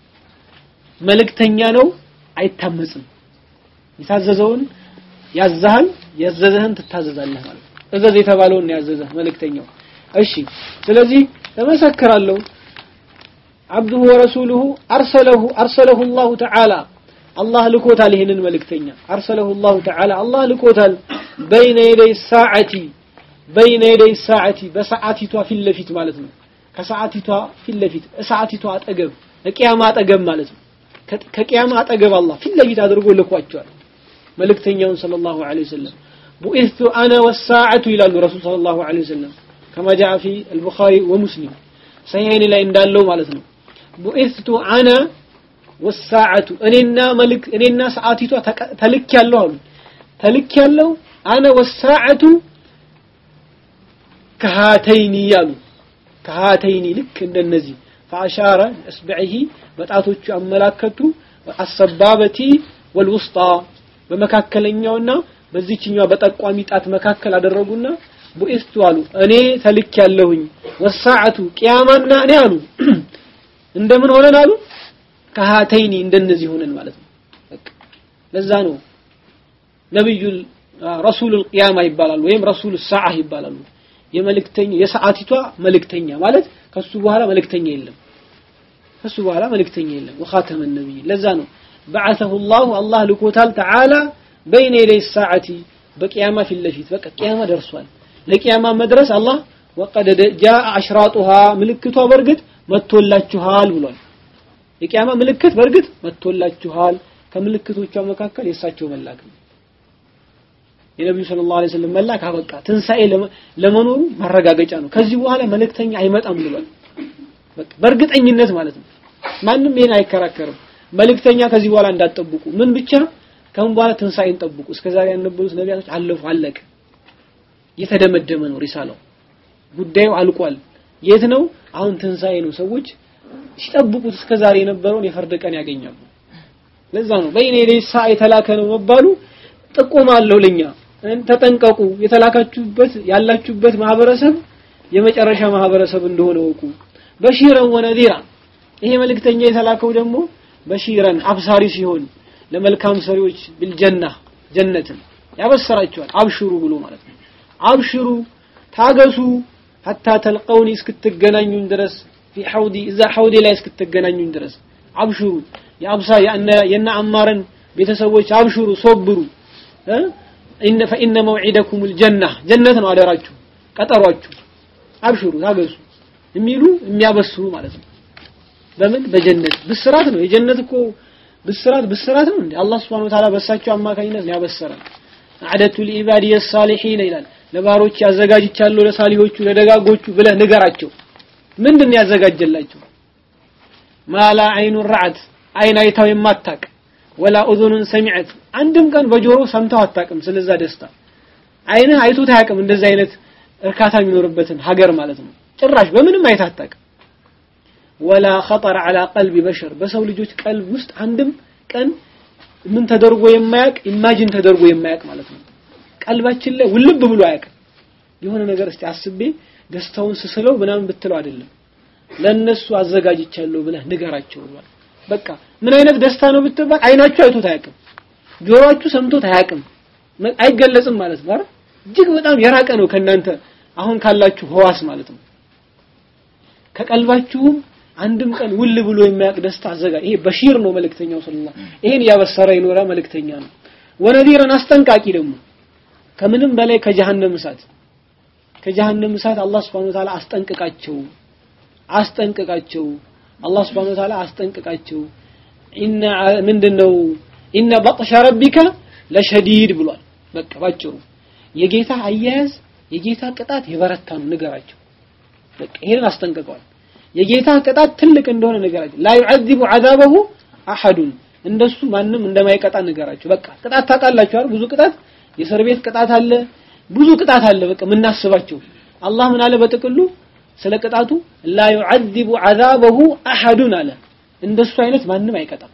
መልእክተኛ ነው አይታመጽም የታዘዘውን ያዛሃል ያዘዘህን ትታዘዛለህ ማለት እዘዝ የተባለውን ያዘዘህ መልእክተኛው እሺ ስለዚህ እመሰክራለሁ عبده ورسوله أرسله أرسله الله تعالى الله لكوتال هنا الملكتين أرسله الله تعالى الله لكوتال بين يدي الساعة بين يدي الساعة بساعتي في اللفت مالتنا كساعتي في اللفت ساعتي أتقب كقيامة أتقب مالتنا كقيامة أتقب الله في اللفت أدرقوا لكواتشوال ملكتين صلى الله عليه وسلم بؤثت أنا والساعة إلى الرسول صلى الله عليه وسلم كما جاء في البخاري ومسلم صحيحين لا إندالو مالتنا ቡኢስቱ አነ ወሳዓቱ እኔና መልክ እኔና ሰዓቲቷ ተልክ ያለው አሉ ተልክ ያለው አነ ወሳዓቱ ከሃተይኒ ያሉ ከሃተይኒ ልክ እንደነዚህ ፈአሻረ እስብዒሂ በጣቶቹ አመላከቱ አሰባበቲ ወልውስጣ በመካከለኛውና በዚችኛው በጠቋሚ ጣት መካከል አደረጉና ቡኢስቱ አሉ እኔ ተልክ ያለሁኝ ወሳዓቱ ቅያማና እኔ አሉ እንደምን ሆነን አሉ ከሃተይኒ እንደነዚህ ሆነን ማለት ነው በቃ ለዛ ነው ነብዩ ረሱል ቅያማ ይባላሉ ወይም ረሱል ሰዓ ይባላሉ የመልእክተኛ የሰዓቲቷ መልእክተኛ ማለት ከሱ በኋላ መልእክተኛ የለም ከሱ በኋላ መልእክተኛ የለም ወኻተመ ነብይ ለዛ ነው بعثه الله الله ልኮታል ተዓላ በይነ የደይ ሰዓቲ በቅያማ ፊት ለፊት በቃ ቅያማ ደርሷል ለቅያማ መድረስ አላህ ወቀደ ጃአ አሽራጡሃ ምልክቷ በርግጥ መጥቶላችኋል ብሏል የቅያማ ምልክት በርግጥ መጥቶላችኋል ከምልክቶቿ መካከል የእሳቸው መላክ ነው የነቢዩ ሰለላሁ ዐለይሂ ወሰለም መላክ አበቃ ትንሣኤ ለመኖሩ ማረጋገጫ ነው ከዚህ በኋላ መልእክተኛ አይመጣም ብሏል በቃ በእርግጠኝነት ማለት ነው ማንም ይሄን አይከራከርም መልእክተኛ ከዚህ በኋላ እንዳትጠብቁ ምን ብቻ ከምን በኋላ ትንሣኤን ጠብቁ እስከዛሬ ያነበሩት ነቢያቶች አለፉ አለቀ የተደመደመ ነው ሪሳላው ጉዳዩ አልቋል የት ነው አሁን ትንሣኤ ነው ሰዎች ሲጠብቁት እስከዛሬ የነበረውን የፍርድ ቀን ያገኛሉ ለዛ ነው በይኔ ሌሳ የተላከ ነው መባሉ ጥቆማ አለው ለኛ ተጠንቀቁ የተላካችሁበት ያላችሁበት ማህበረሰብ የመጨረሻ ማህበረሰብ እንደሆነ ወቁ በሺረን ወነዚራ ይሄ መልእክተኛ የተላከው ደግሞ በሺረን አብሳሪ ሲሆን ለመልካም ሰሪዎች ቢልጀና ጀነትን ያበሰራቸዋል አብሽሩ ብሎ ማለት ነው አብሽሩ ታገሱ ሐታ ተልቀውኒ እስክትገናኙን ድረስ ፊ ሐውዲ እዛ ሐውዲ ላይ እስክትገናኙን ድረስ አብሽሩ የአብሳ የነ አማረን ቤተሰቦች አብሽሩ ሶብሩ ኢነ ፈኢነ መውዒደኩም ልጀና ጀነት ነው አደራችሁ ቀጠሯችሁ አብሽሩ ታገሱ የሚሉ የሚያበስሩ ማለት ነው በምን በጀነት ብስራት ነው የጀነት እኮ ብስራት ብስራት ነው እንዴ አላህ Subhanahu Wa Ta'ala በሳቸው አማካኝነት ነው ያበሰረን አዕደቱ ሊኢባዲ የሳሊሒን ይላል ለባሮች ያዘጋጅቻለሁ ለሳሊሆቹ ለደጋጎቹ ብለህ ንገራቸው ምንድን ያዘጋጀላቸው ማላ አይኑ ረዓት አይን አይታው የማታቅ ወላ ኡዙኑን ሰሚዐት አንድም ቀን በጆሮ ሰምተው አታቅም ስለዛ ደስታ አይንህ አይቶት አያቅም እንደዚህ አይነት እርካታ የሚኖርበትን ሀገር ማለት ነው ጭራሽ በምንም አይተህ አታቅም ወላ خطر على قلب بشر በሰው ልጆች ቀልብ ውስጥ አንድም ቀን ምን ተደርጎ የማያቅ ኢማጂን ተደርጎ የማያቅ ማለት ነው ቀልባችን ላይ ውልብ ብሎ አያቅም የሆነ ነገር እስቲ አስቤ ደስታውን ስስለው ምናምን ብትለው አይደለም ለነሱ አዘጋጅቻለሁ ብለህ ንገራቸው ብሏል በቃ ምን አይነት ደስታ ነው ብትባል አይናችሁ አይቶት አያቅም ጆሮአችሁ ሰምቶት አያቅም አይገለጽም ማለት ነው አይደል እጅግ በጣም የራቀ ነው ከናንተ አሁን ካላችሁ ህዋስ ማለት ነው ከቀልባችሁም አንድም ቀን ውል ብሎ የሚያውቅ ደስታ አዘጋጅ ይሄ በሺር ነው መልእክተኛው ሰለላሁ ይሄን ያበሰረ ይኖራ መልእክተኛ ነው ወነዚረን አስጠንቃቂ ደግሞ ከምንም በላይ ከጀሃነም እሳት ከጀሃነም እሳት አላህ Subhanahu Wa Ta'ala አስጠንቅቃቸው አስጠንቅቃቸው አላህ Subhanahu Wa Ta'ala አስጠንቅቃቸው ኢነ ምንድነው ኢነ በጥሸ ረቢከ ለሸዲድ ብሏል በቃ ባጭሩ የጌታ አያያዝ የጌታ ቅጣት የበረታ ነው ንገራቸው በቃ ይሄንን አስጠንቅቀዋል የጌታ ቅጣት ትልቅ እንደሆነ ንገራቸው ላ يعذب عذابه احد እንደሱ ማንም እንደማይቀጣ ንገራቸው በቃ ቅጣት ታውቃላችሁ አይደል ብዙ ቅጣት የእስር ቤት ቅጣት አለ ብዙ ቅጣት አለ በቃ የምናስባቸው አላህ ምን አለ በጥቅሉ ስለ ቅጣቱ ላ يعذب عذابه احد አለ እንደሱ አይነት ማንም አይቀጣም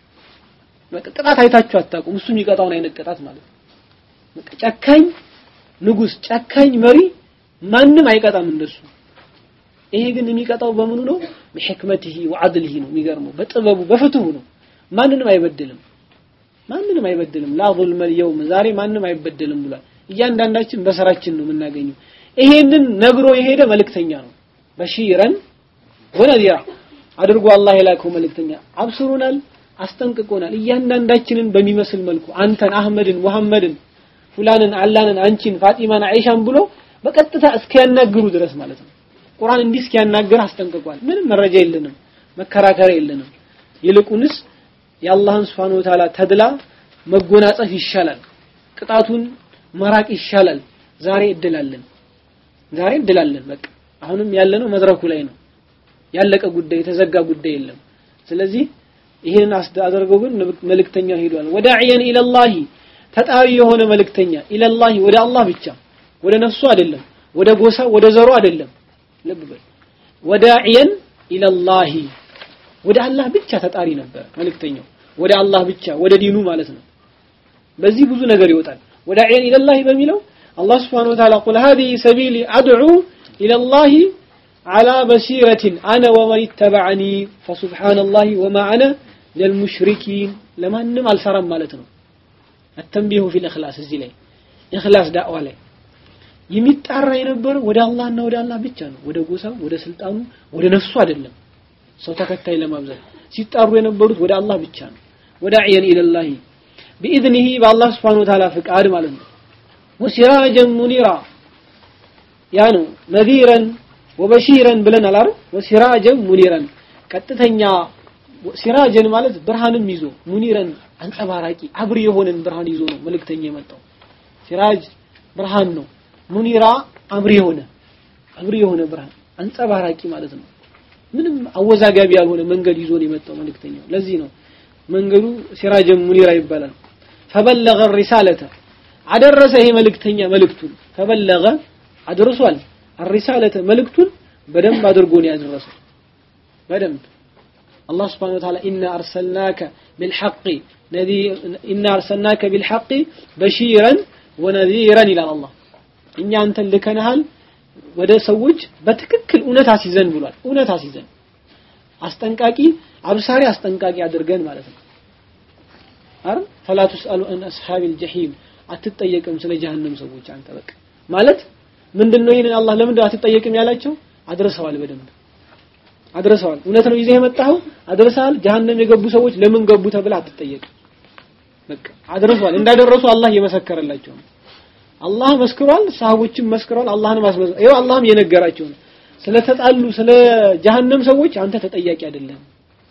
በቃ ቅጣት አይታችሁ አታውቁም እሱ የሚቀጣውን አይነት ቅጣት ማለት ነው በቃ ጨካኝ ንጉስ ጨካኝ መሪ ማንም አይቀጣም እንደሱ ይሄ ግን የሚቀጣው በምኑ ነው በሕክመትህ ወዐድልህ ነው የሚገርመው በጥበቡ በፍትሁ ነው ማንንም አይበድልም ማንንም አይበድልም ላ ظلم اليوم ዛሬ ማንም አይበድልም ብሏል እያንዳንዳችን በስራችን ነው የምናገኘው ይሄንን ነግሮ የሄደ መልእክተኛ ነው በሺረን ወነዚራ አድርጎ አላህ የላከው መልእክተኛ አብስሩናል አስጠንቅቆናል እያንዳንዳችንን በሚመስል መልኩ አንተን አህመድን ሙሐመድን ፉላንን አላንን አንቺን ፋጢማን አይሻን ብሎ በቀጥታ እስኪያናግሩ ድረስ ማለት ነው ቁርአን እንዲህ እስኪያናገር አስጠንቅቋል ምንም መረጃ የለንም መከራከሪያ የለንም ይልቁንስ የአላህን Subhanahu Wa Ta'ala ተድላ መጎናጸፍ ይሻላል ቅጣቱን መራቅ ይሻላል ዛሬ እድላለን ዛሬ እድላለን በቃ አሁንም ያለነው መድረኩ ላይ ነው ያለቀ ጉዳይ የተዘጋ ጉዳይ የለም ስለዚህ ይህን አድርገው ግን መልእክተኛ ሄዷል ወዳዕየን ኢለላሂ ተጣሪ የሆነ መልእክተኛ ኢለላሂ ወደ አላህ ብቻ ወደ ነፍሱ አይደለም ወደ ጎሳ ወደ ዘሩ አይደለም ልብ በል ወዳዕየን ኢለላሂ ወደ አላህ ብቻ ተጣሪ ነበር መልእክተኛው ወደ አላህ ብቻ ወደ ዲኑ ማለት ነው በዚህ ብዙ ነገር ይወጣል ወዳዕየን ኢለላሂ በሚለው አላህ ስብሓነሁ ወተዓላ ቁል ሃዚሂ ሰቢሊ አድዑ ኢለላሂ على بصيرة أنا ومن اتبعني فسبحان الله وما أنا للمشركين لما نم السرم مالتنا التنبيه في الإخلاص الزلي إخلاص دعوة لي የሚጣራ የነበረው ወደ አላህና ወደ አላህ ብቻ ነው ወደ ጎሳው ወደ ስልጣኑ ወደ ነፍሱ አይደለም ሰው ተከታይ ለማብዛት ሲጣሩ የነበሩት ወደ አላህ ብቻ ነው ወዳዕየን ኢለላሂ ቢኢዝኒሂ በአላህ ስብሓን ወተዓላ ፍቃድ ማለት ነው ወሲራጀን ሙኒራ ያ ነው ነዚረን ወበሺረን ብለናል አይደል ወሲራጀን ሙኒረን ቀጥተኛ ሲራጀን ማለት ብርሃንም ይዞ ሙኒረን አንጸባራቂ አብሪ የሆነን ብርሃን ይዞ ነው መልእክተኛ የመጣው ሲራጅ ብርሃን ነው ሙኒራ አብሪ የሆነ አብሪ የሆነ ብርሃን አንጸባራቂ ማለት ነው ምንም አወዛጋቢ ያልሆነ መንገድ ይዞ ነው የመጣው መልእክተኛው ለዚህ ነው መንገዱ ሲራጀን ሙኒራ ይባላል ፈበለገ ሪሳለተ አደረሰ ይሄ መልእክተኛ መልእክቱን ፈበለገ አድርሷል الرسالة ملكتون بدم أدرقون يدرسوا بدم الله سبحانه وتعالى إنا أرسلناك بالحق نذي إنا أرسلناك بالحق بشيرا ونذيرا إلى الله إن أنت اللي كان هل ወደ ሰዎች በትክክል እውነት አስይዘን ብሏል እውነት አስይዘን አስጠንቃቂ አብሳሪ አስጠንቃቂ አድርገን ማለት ነው አረ ፈላ ተስአሉ አን አስሐቢል ጀሂም አትጠየቅም ስለ ጀሃነም ሰዎች አንተ በቃ ማለት ምንድነው ይሄንን አላህ ለምንድን አትጠየቅም ያላቸው አድርሰዋል በደንብ አድርሰዋል እውነት ነው ይዘህ የመጣኸው አድርሰሃል ጀሃነም የገቡ ሰዎች ለምን ገቡ ተብለ አትጠየቅም በቃ አድርሰዋል እንዳደረሱ አላህ እየመሰከረላቸው ነው አላህ መስክሯል ሰሃቦችም መስክሯል አላህንም አስመዝ ይኸው አላህም የነገራቸው ነው ስለተጣሉ ስለ ጀሃነም ሰዎች አንተ ተጠያቂ አይደለም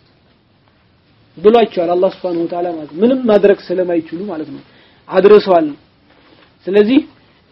ብሏቸዋል አላህ Subhanahu Wa Ta'ala ማለት ምንም ማድረግ ስለማይችሉ ማለት ነው አድርሰዋል ስለዚህ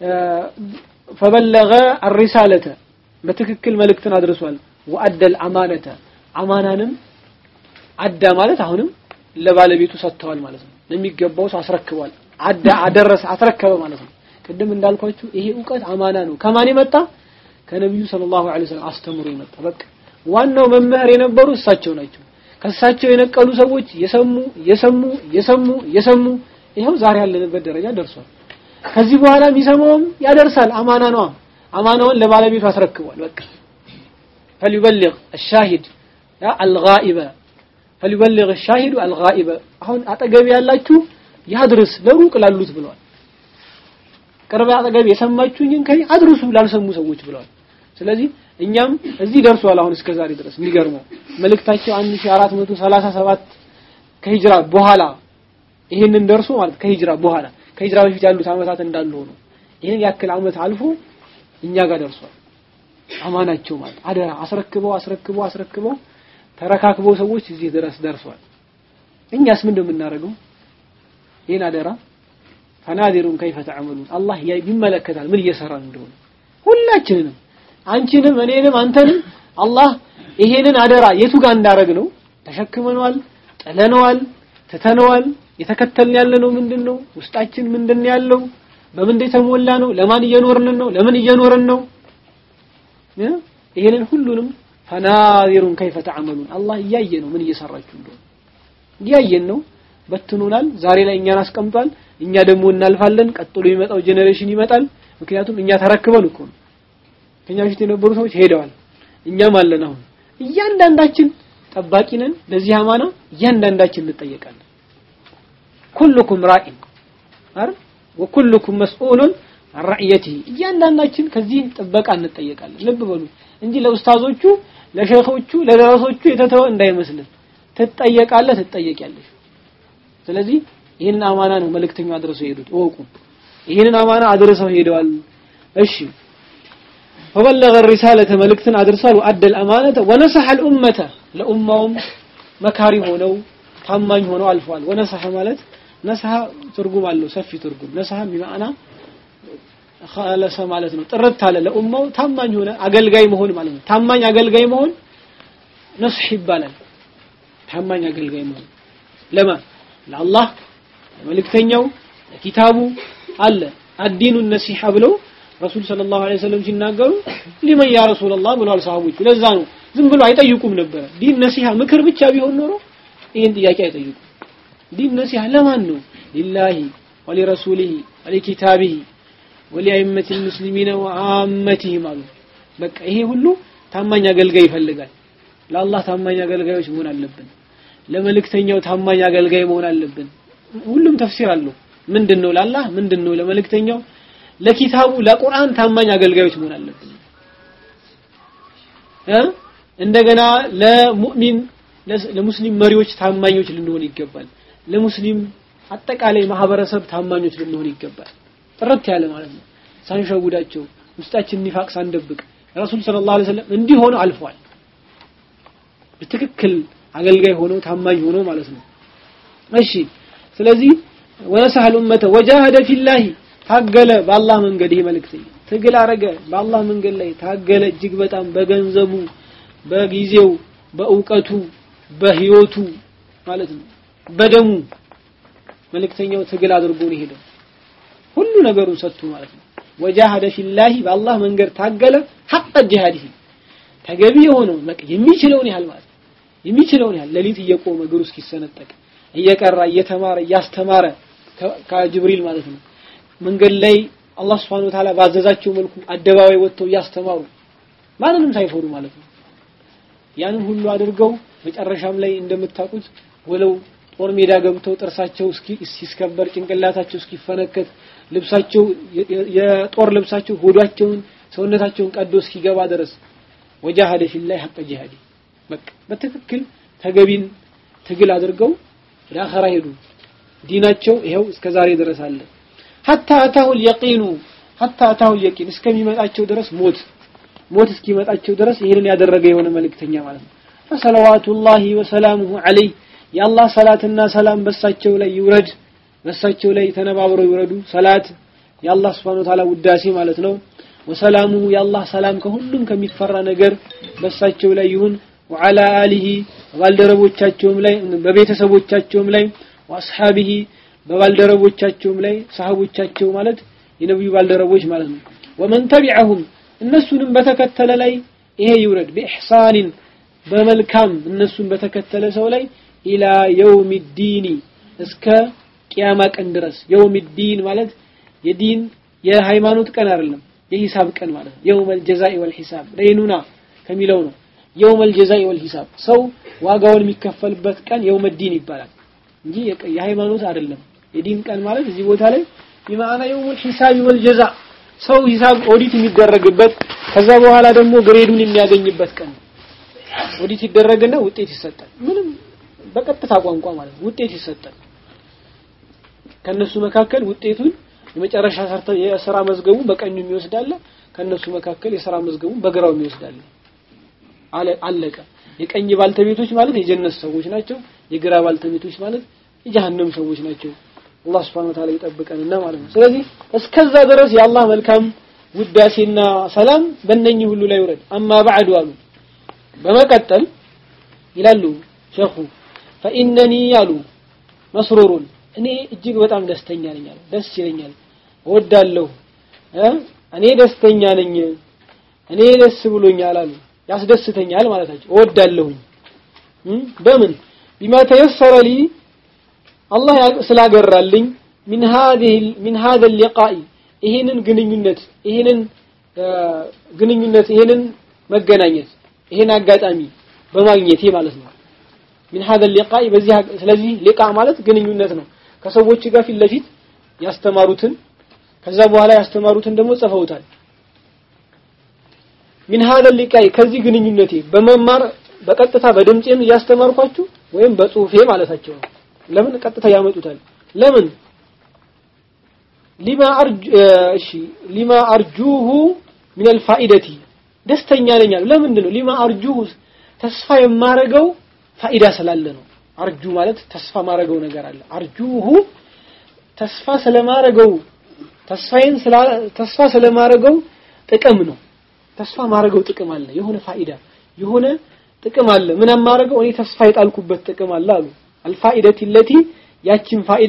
فبلغ الرسالة በትክክል መልእክትን አድርሷል ወአደ الأمانة አማናንም አዳ ማለት አሁንም ለባለቤቱ ሰጥተዋል ማለት ነው ለሚገባው አስረክቧል አዳ አደረሰ አስረከበ ማለት ነው ቅድም እንዳልኳችሁ ይሄ እውቀት አማና ነው ከማን የመጣ ከነብዩ ሰለላሁ ዐለይሂ ወሰለም አስተምሮ የመጣ በቃ ዋናው መምህር የነበሩ እሳቸው ናቸው ከእሳቸው የነቀሉ ሰዎች የሰሙ የሰሙ የሰሙ የሰሙ ይኸው ዛሬ ያለንበት ደረጃ ደርሷል ከዚህ በኋላ የሚሰማውም ያደርሳል አማና ነው አማናውን ለባለቤቱ አስረክቧል በቃ فليبلغ الشاهد الغائب فليبلغ الشاهد الغائب አሁን አጠገብ ያላችሁ ያድርስ ለሩቅ ላሉት ብለዋል ቅርብ አጠገብ የሰማችሁኝን ከይ አድርሱ ላልሰሙ ሰዎች ብለዋል ስለዚህ እኛም እዚህ ደርሷል አሁን እስከ ዛሬ ድረስ የሚገርመው መልእክታቸው 1437 ከሂጅራ በኋላ ይሄንን ደርሶ ማለት ከሂጅራ በኋላ ከሂጅራ በፊት ያሉት አመታት እንዳሉ ሆኖ ይሄን ያክል አመት አልፎ እኛ ጋር ደርሷል አማናቸው ማለት አደራ አስረክበው አስረክበው አስረክበው ተረካክበው ሰዎች እዚህ ድረስ ደርሷል እኛስ ምን እንደምናደርገው ይሄን አደራ ፈናዲሩን ከይፈ ተዓመሉን አላህ ይመለከታል ምን እየሰራን እንደሆነ ሁላችንንም አንቺንም እኔንም አንተንም አላህ ይሄንን አደራ የቱ ጋር እንዳረግ ነው ተሸክመነዋል ጥለነዋል ትተነዋል የተከተልን ያለ ነው ምንድን ነው ውስጣችን ምንድን ያለው በምን የተሞላ ነው ለማን እየኖርን ነው ለምን እየኖርን ነው ይሄንን ሁሉንም ፈናዚሩን ከይፈ ተዓመሉን አላህ እያየ ነው ምን እየሰራችሁ እንደሆነ እያየን ነው በትኖናል ዛሬ ላይ እኛን አስቀምጧል እኛ ደግሞ እናልፋለን ቀጥሎ የሚመጣው ጄኔሬሽን ይመጣል ምክንያቱም እኛ ተረክበን እኮ ነው ከኛ በፊት የነበሩ ሰዎች ሄደዋል እኛም አለን አሁን እያንዳንዳችን ጠባቂ ነን ለዚህ አማና እያንዳንዳችን እንጠየቃለን ኩልኩም ራኢን አረ ወኩልኩም መስኡሉን ራዕየቲ እያንዳንዳችን ከዚህ ጥበቃ እንጠየቃለን ልብ በሉ እንጂ ለኡስታዞቹ ለሸኾቹ ለደረሶቹ የተተወ እንዳይመስልን ትጠየቃለህ ትጠየቂያለሽ ስለዚህ ይህንን አማና ነው መልእክተኛው አድርሰው ሄዱት እወቁ ይህንን አማና አድርሰው ሄደዋል እሺ فبلغ الرسالة ملكتن أدرسال وأدى الأمانة ونصح الأمة لأمهم مكاري هونو ታማኝ ሆነው አልፏል ወነሰሐ ማለት ነሰሐ ትርጉም አለው ሰፊ ትርጉም ነሰሐ በማዕና ኸለሰ ማለት ነው ጥርት አለ ለኡማው ታማኝ ሆነ አገልጋይ መሆን ማለት ነው ታማኝ አገልጋይ መሆን ነስህ ይባላል ታማኝ አገልጋይ መሆን ለማ ለአላህ ለመልእክተኛው ለኪታቡ አለ አዲኑ ነሲሐ ብለው ረሱል ሰለላሁ ዐለይሂ ወሰለም ሲናገሩ ሊመን ያ ረሱላህ ብለዋል ሰሃቦቹ ለዛ ነው ዝም ብሎ አይጠይቁም ነበረ ዲን ነሲሃ ምክር ብቻ ቢሆን ኖሮ ይህን ጥያቄ አይጠይቁም ዲን ነሲሃ ለማን ነው ሊላሂ ወሊረሱሊሂ ወሊኪታቢሂ ወሊአይመት ልሙስሊሚነ ወአመቲሂም አሉ በቃ ይሄ ሁሉ ታማኝ አገልጋይ ይፈልጋል ለአላህ ታማኝ አገልጋዮች መሆን አለብን ለመልእክተኛው ታማኝ አገልጋይ መሆን አለብን ሁሉም ተፍሲር አለው ምንድን ነው ለአላህ ምንድን ነው ለመልእክተኛው ለኪታቡ ለቁርአን ታማኝ አገልጋዮች መሆን አለብን እ እንደገና ለሙእሚን ለሙስሊም መሪዎች ታማኞች ልንሆን ይገባል ለሙስሊም አጠቃላይ ማህበረሰብ ታማኞች ልንሆን ይገባል ጥርት ያለ ማለት ነው ሳንሸውዳቸው ውስጣችን ኒፋቅ ሳንደብቅ ረሱል ሰለላሁ ዐለይሂ ወሰለም እንዲህ ሆኖ አልፏል በትክክል አገልጋይ ሆኖ ታማኝ ሆኖ ማለት ነው እሺ ስለዚህ ወነሰሐል ኡመተ ወጃሃደ ፊላሂ ታገለ በአላህ መንገድ ይሄ መልእክተኛ ትግል አረገ በአላህ መንገድ ላይ ታገለ እጅግ በጣም በገንዘቡ በጊዜው በእውቀቱ በህይወቱ ማለት ነው በደሙ መልእክተኛው ትግል አድርጎ ነው ሄደው ሁሉ ነገሩን ሰጥቶ ማለት ነው ወጃሃደ ፊላሂ በአላህ መንገድ ታገለ ሐቀ ጂሃዲሂ ተገቢ የሆነው የሚችለውን ያህል ማለት የሚችለውን ያህል ሌሊት እየቆመ እግሩ እስኪሰነጠቅ እየቀራ እየተማረ እያስተማረ ከጅብሪል ማለት ነው መንገድ ላይ አላህ Subhanahu Ta'ala ባዘዛቸው መልኩ አደባባይ ወጥተው እያስተማሩ ማንንም ሳይፈሩ ማለት ነው ያንን ሁሉ አድርገው መጨረሻም ላይ እንደምታውቁት ወለው ጦር ሜዳ ገብተው ጥርሳቸው እስኪስከበር ጭንቅላታቸው እስኪፈነከት ልብሳቸው የጦር ልብሳቸው ሆዷቸውን ሰውነታቸውን ቀዶ እስኪገባ ድረስ ወጃሃደ ፊላህ ሐቀ ጂሃዲ በቃ በትክክል ተገቢን ትግል አድርገው ወደ አኸራ ሄዱ ዲናቸው ይኸው እስከ ዛሬ ድረስ አለ ሐታ አታሁ اليقين ሐታ አታሁ اليقين እስከሚመጣቸው ድረስ ሞት ሞት እስኪመጣቸው ድረስ ይሄንን ያደረገ የሆነ መልእክተኛ ማለት ነው ፈሰለዋቱላሂ ወሰላሙሁ ዐለይህ የአላህ ሰላትና ሰላም በሳቸው ላይ ይውረድ በሳቸው ላይ ተነባብረው ይውረዱ ሰላት የአላህ Subhanahu Ta'ala ውዳሴ ማለት ነው ወሰላሙሁ የአላህ ሰላም ከሁሉም ከሚፈራ ነገር በሳቸው ላይ ይሁን وعلى آله ባልደረቦቻቸውም ላይ በቤተሰቦቻቸውም ላይ ወአስሐቢሂ በባልደረቦቻቸውም ላይ ሰሃቦቻቸው ማለት የነብዩ ባልደረቦች ማለት ነው ወመን ተቢዐሁም እነሱንም በተከተለ ላይ ይሄ ይውረድ በኢሕሳኒን በመልካም እነሱን በተከተለ ሰው ላይ ኢላ የውም ዲኒ እስከ ቂያማ ቀን ድረስ የውም ዲን ማለት የዲን የሃይማኖት ቀን አይደለም የሂሳብ ቀን ማለት ነው የውመል ጀዛኢ ወል ሂሳብ ለይኑና ከሚለው ነው የውመል ጀዛኢ ወል ሂሳብ ሰው ዋጋውን የሚከፈልበት ቀን የውመ ዲን ይባላል እንጂ የሃይማኖት አይደለም የዲን ቀን ማለት እዚህ ቦታ ላይ በማዕና የውመል ሂሳብ ወል ጀዛ ሰው ሂሳብ ኦዲት የሚደረግበት ከዛ በኋላ ደግሞ ግሬዱን የሚያገኝበት ቀን ኦዲት ይደረግና ውጤት ይሰጣል ምንም በቀጥታ ቋንቋ ማለት ውጤት ይሰጣል ከነሱ መካከል ውጤቱን የመጨረሻ ሰርተ የሥራ መዝገቡ በቀኙ የሚወስዳለ ከነሱ መካከል የሥራ መዝገቡ በግራው የሚወስዳለ አለቀ የቀኝ ባልተቤቶች ማለት የጀነት ሰዎች ናቸው የግራ ባልተቤቶች ማለት የጀሃነም ሰዎች ናቸው አላህ Subhanahu Wa Ta'ala ይጠብቀንና ማለት ነው ስለዚህ እስከዛ ድረስ የአላህ መልካም ውዳሴና ሰላም በእነኚህ ሁሉ ላይ ይውረድ አማ ባዕዱ አሉ በመቀጠል ይላሉ ሸኹ ፈኢነኒ ያሉ መስሩሩን እኔ እጅግ በጣም ደስተኛ ነኝ አሉ ደስ ይለኛል እወዳለሁ እኔ ደስተኛ ነኝ እኔ ደስ ብሎኛል አሉ ያስደስተኛል ማለታቸው እወዳለሁኝ በምን ቢማ ተየሰረ ሊ አላህ ስላገራልኝ من هذه من هذا اللقاء ይሄንን ግንኙነት ይሄንን ግንኙነት ይሄንን መገናኘት ይሄን አጋጣሚ በማግኘቴ ማለት ነው من هذا اللقاء በዚህ ስለዚህ ሊቃ ማለት ግንኙነት ነው ከሰዎች ጋር ፊት ለፊት ያስተማሩትን ከዛ በኋላ ያስተማሩትን ደግሞ ጽፈውታል من هذا اللقاء ከዚህ ግንኙነቴ በመማር በቀጥታ በድምጼም እያስተማርኳችሁ ወይም በጽሁፌ ማለታቸው ነው ለምን ቀጥታ ያመጡታል ለምን ሊማ አርጁ እሺ ሊማ አርጁሁ من الفائدة ደስተኛ ነኝ አሉ ለምንድን ነው ሊማ አርጁሁ ተስፋ የማረገው ፋኢዳ ስላለ ነው አርጁ ማለት ተስፋ ማረገው ነገር አለ አርጁሁ ተስፋ ስለማረገው ተስፋዬን ተስፋ ስለማረገው ጥቅም ነው ተስፋ ማረገው ጥቅም አለ የሆነ ፋኢዳ የሆነ ጥቅም አለ ምን ማረገው እኔ ተስፋ የጣልኩበት ጥቅም አለ አሉ አልፋኢደቲ ለቲ ያችን ፋኢዳ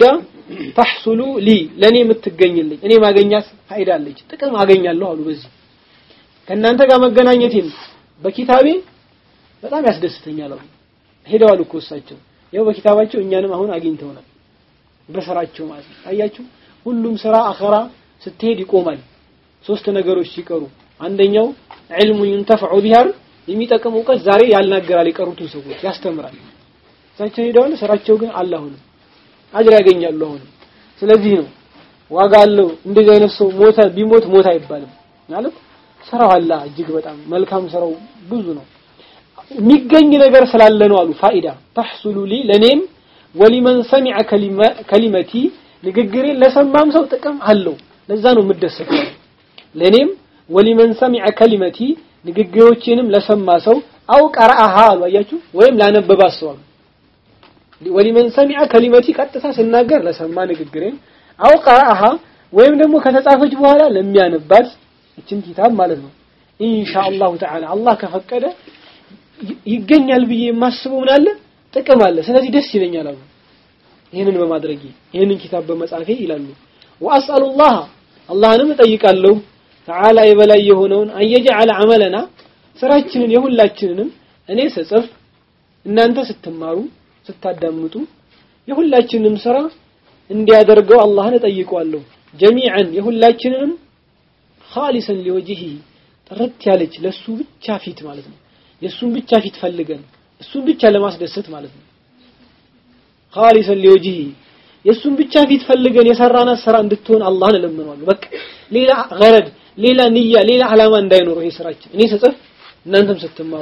ተሕሱሉ ሊ ለእኔ የምትገኝልኝ እኔ ማገኛት ፋይዳ አለች ጥቅም አገኛለሁ አሉ በዚህ ከእናንተ ጋር መገናኘቴን በኪታቤ በጣም ያስደስተኛል አሉ ሄደዋል እኮ እሳቸው ያው በኪታባቸው እኛንም አሁን አግኝተውናል በስራቸው ማለት ነው አያችሁ ሁሉም ስራ አኸራ ስትሄድ ይቆማል ሶስት ነገሮች ሲቀሩ አንደኛው ዕልሙ ይንተፈዑ ቢሃር የሚጠቅም እውቀት ዛሬ ያልናገራል የቀሩትን ሰዎች ያስተምራል እሳቸው ሄደዋል ስራቸው ግን አለ አሁንም አጅር ያገኛሉ አሁንም ስለዚህ ነው ዋጋ አለው እንደዚህ አይነት ሰው ሞተ ቢሞት ሞት አይባልም ማለት ስራው አላ እጅግ በጣም መልካም ስራው ብዙ ነው የሚገኝ ነገር ስላለ ነው አሉ ፋኢዳ ተሕሱሉ ሊ ለኔም ወሊመን ሰሚዐ ከሊመቲ ንግግሬን ለሰማም ሰው ጥቅም አለው ለዛ ነው የምደሰተው ለኔም ወሊመን ሰሚዐ ከሊመቲ ንግግሮቼንም ለሰማ ሰው አው ቀረአሃ አሉ አያችሁ ወይም ላነበባት ሰው አሉ ወሊመን ሰሚዐ ከሊመቲ ቀጥታ ስናገር ለሰማ ንግግሬን አው ቀረአሃ ወይም ደግሞ ከተጻፈች በኋላ ለሚያነባት እችን ኪታብ ማለት ነው ኢንሻአላሁ ተዓላ አላህ ከፈቀደ ይገኛል ብዬ የማስበው ምን አለ ጥቅም አለ ስለዚህ ደስ ይለኛል አሉ ይህንን በማድረጌ ይህንን ኪታብ በመጻፌ ይላሉ ወአስአሉላህ አላህንም እጠይቃለሁ ተዓላ የበላይ የሆነውን አየጀዐለ ዐመለና ስራችንን የሁላችንንም እኔ ስጽፍ እናንተ ስትማሩ ስታዳምጡ የሁላችንንም ስራ እንዲያደርገው አላህን እጠይቀዋለሁ ጀሚዐን የሁላችንንም ኻሊሰን ሊወጅሂ ጥርት ያለች ለሱ ብቻ ፊት ማለት ነው የሱን ብቻ ፊት ፈልገን እሱን ብቻ ለማስደሰት ማለት ነው ኻሊሰን ሊወጅሂ የሱን ብቻ ፊት ፈልገን የሰራናት ስራ እንድትሆን አላህን እለምነዋለሁ በቃ ሌላ ገረድ ሌላ ንያ ሌላ ዓላማ እንዳይኖረው ይሄ ስራችን እኔ ስጽፍ እናንተም ስትማሩ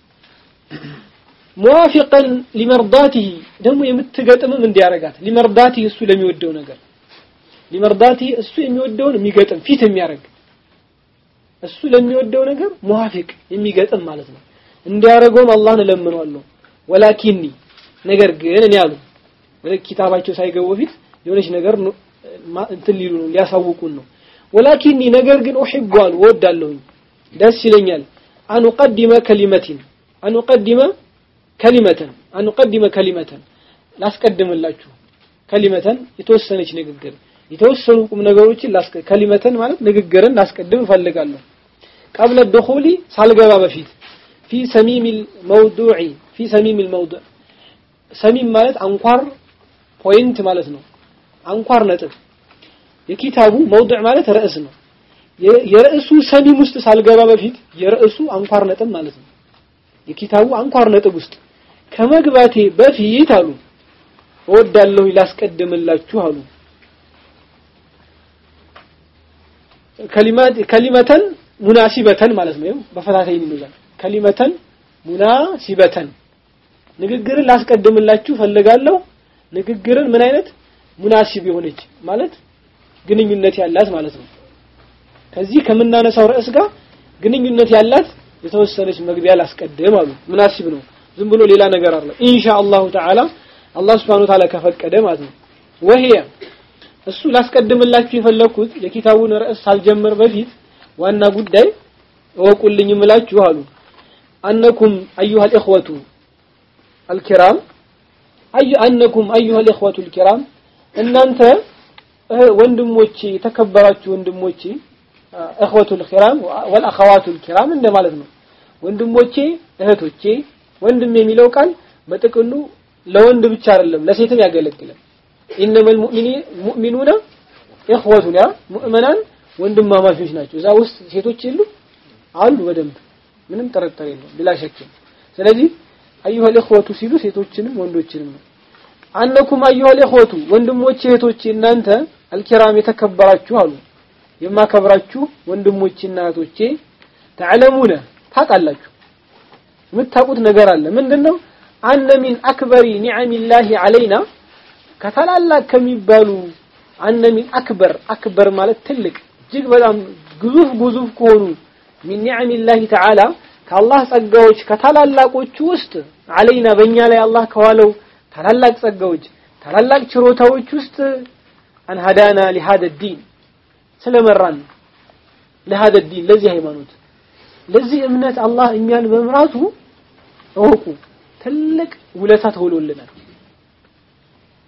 ሙዋፊቀን ሊመርዳቲህ ደግሞ የምትገጥምም እንዲያረጋት ሊመርዳቲህ እሱ ለሚወደው ነገር ሊመርዳቲህ እሱ የሚወደውን የሚገጥም ፊት የሚያደርግ እሱ ለሚወደው ነገር ሙዋፊቅ የሚገጥም ማለት ነው እንዲያረገውም አላህን እለምነዋለሁ ወላኪኒ ነገር ግን እኔ አሉ ወደ ኪታባቸው ሳይገቡ በፊት የሆነች ነገር እንትን ሊሉ ነው ሊያሳውቁን ነው ወላኪኒ ነገር ግን ኡሂቡ አሉ እወዳለሁኝ ደስ ይለኛል አንቀድመ ከሊመቲን አንቀድመ ከሊመተን አንቀድመ ከሊመተን ላስቀድምላችሁ ከሊመተን የተወሰነች ንግግር የተወሰኑ ቁም ነገሮችን ከሊመተን ማለት ንግግርን ላስቀድም እፈልጋለሁ ቀብለ ደኹሊ ሳልገባ በፊት ፊ ሰሚም الموضوع ፊ ሰሚም الموضوع ሰሚም ማለት አንኳር ፖይንት ማለት ነው አንኳር ነጥብ የኪታቡ መውضع ማለት ርዕስ ነው የርዕሱ ሰሚም ውስጥ ሳልገባ በፊት የርዕሱ አንኳር ነጥብ ማለት ነው የኪታቡ አንኳር ነጥብ ውስጥ ከመግባቴ በፊት አሉ እወዳለሁ ላስቀድምላችሁ አሉ ከሊማት ከሊመተን ሙናሲበተን ማለት ነው በፈታተኝ ይላል ከሊመተን ሙናሲበተን ንግግርን ላስቀድምላችሁ ፈልጋለሁ ንግግርን ምን አይነት ሙናሲብ የሆነች ማለት ግንኙነት ያላት ማለት ነው ከዚህ ከምናነሳው ርዕስ ጋር ግንኙነት ያላት የተወሰነች መግቢያ ላስቀድም አሉ ሙናሲብ ነው ዝም ብሎ ሌላ ነገር አለ ኢንሻአላሁ ተዓላ አላህ Subhanahu Ta'ala ከፈቀደ ማለት ነው ወህየ እሱ ላስቀድምላችሁ የፈለኩት የኪታቡን ርዕስ ሳልጀምር በፊት ዋና ጉዳይ እወቁልኝ እምላችሁ አሉ አነኩም አዩሃ الإخوة الكرام አዩ አነኩም አዩሃ الإخوة الكرام እናንተ ወንድሞቼ የተከበራችሁ ወንድሞቼ እኽወቱል ኪራም ወልአኸዋቱል ኪራም እንደማለት ነው ወንድሞቼ እህቶቼ ወንድም የሚለው ቃል በጥቅሉ ለወንድ ብቻ አይደለም ለሴትም ያገለግላል ኢነመል ሙእሚኑና ኢኽወቱን ያ ሙእመናን ወንድማማቾች ናቸው እዛ ውስጥ ሴቶች የሉ አሉ በደንብ ምንም ጥርጥር የለውም ብላ ሸክ ስለዚህ አዩሃ ኢኽወቱ ሲሉ ሴቶችንም ወንዶችንም ነው አነኩም አዩሃ ኢኽወቱ ወንድሞቼ እህቶቼ እናንተ አልኪራም የተከበራችሁ አሉ የማከብራችሁ ወንድሞቼና እህቶቼ ተዕለሙነ ታውቃላችሁ የምታውቁት ነገር አለ ምንድነው አነ ሚን አክበሪ ኒዓሚላሂ አለይና ከታላላቅ ከሚባሉ አነ ሚን አክበር አክበር ማለት ትልቅ እጅግ በጣም ግዙፍ ግዙፍ ከሆኑ ሚን ኒዓሚላሂ ተዓላ ከአላህ ጸጋዎች ከታላላቆቹ ውስጥ አለይና በእኛ ላይ አላህ ከዋለው ታላላቅ ጸጋዎች ታላላቅ ችሮታዎች ውስጥ አን ሀዳና ሊሃደ ዲን ስለመራን ለሃደ ዲን ለዚህ ሃይማኖት ለዚህ እምነት አላህ እኛን በመምራቱ እወቁ ትልቅ ውለታ ተውሎልናል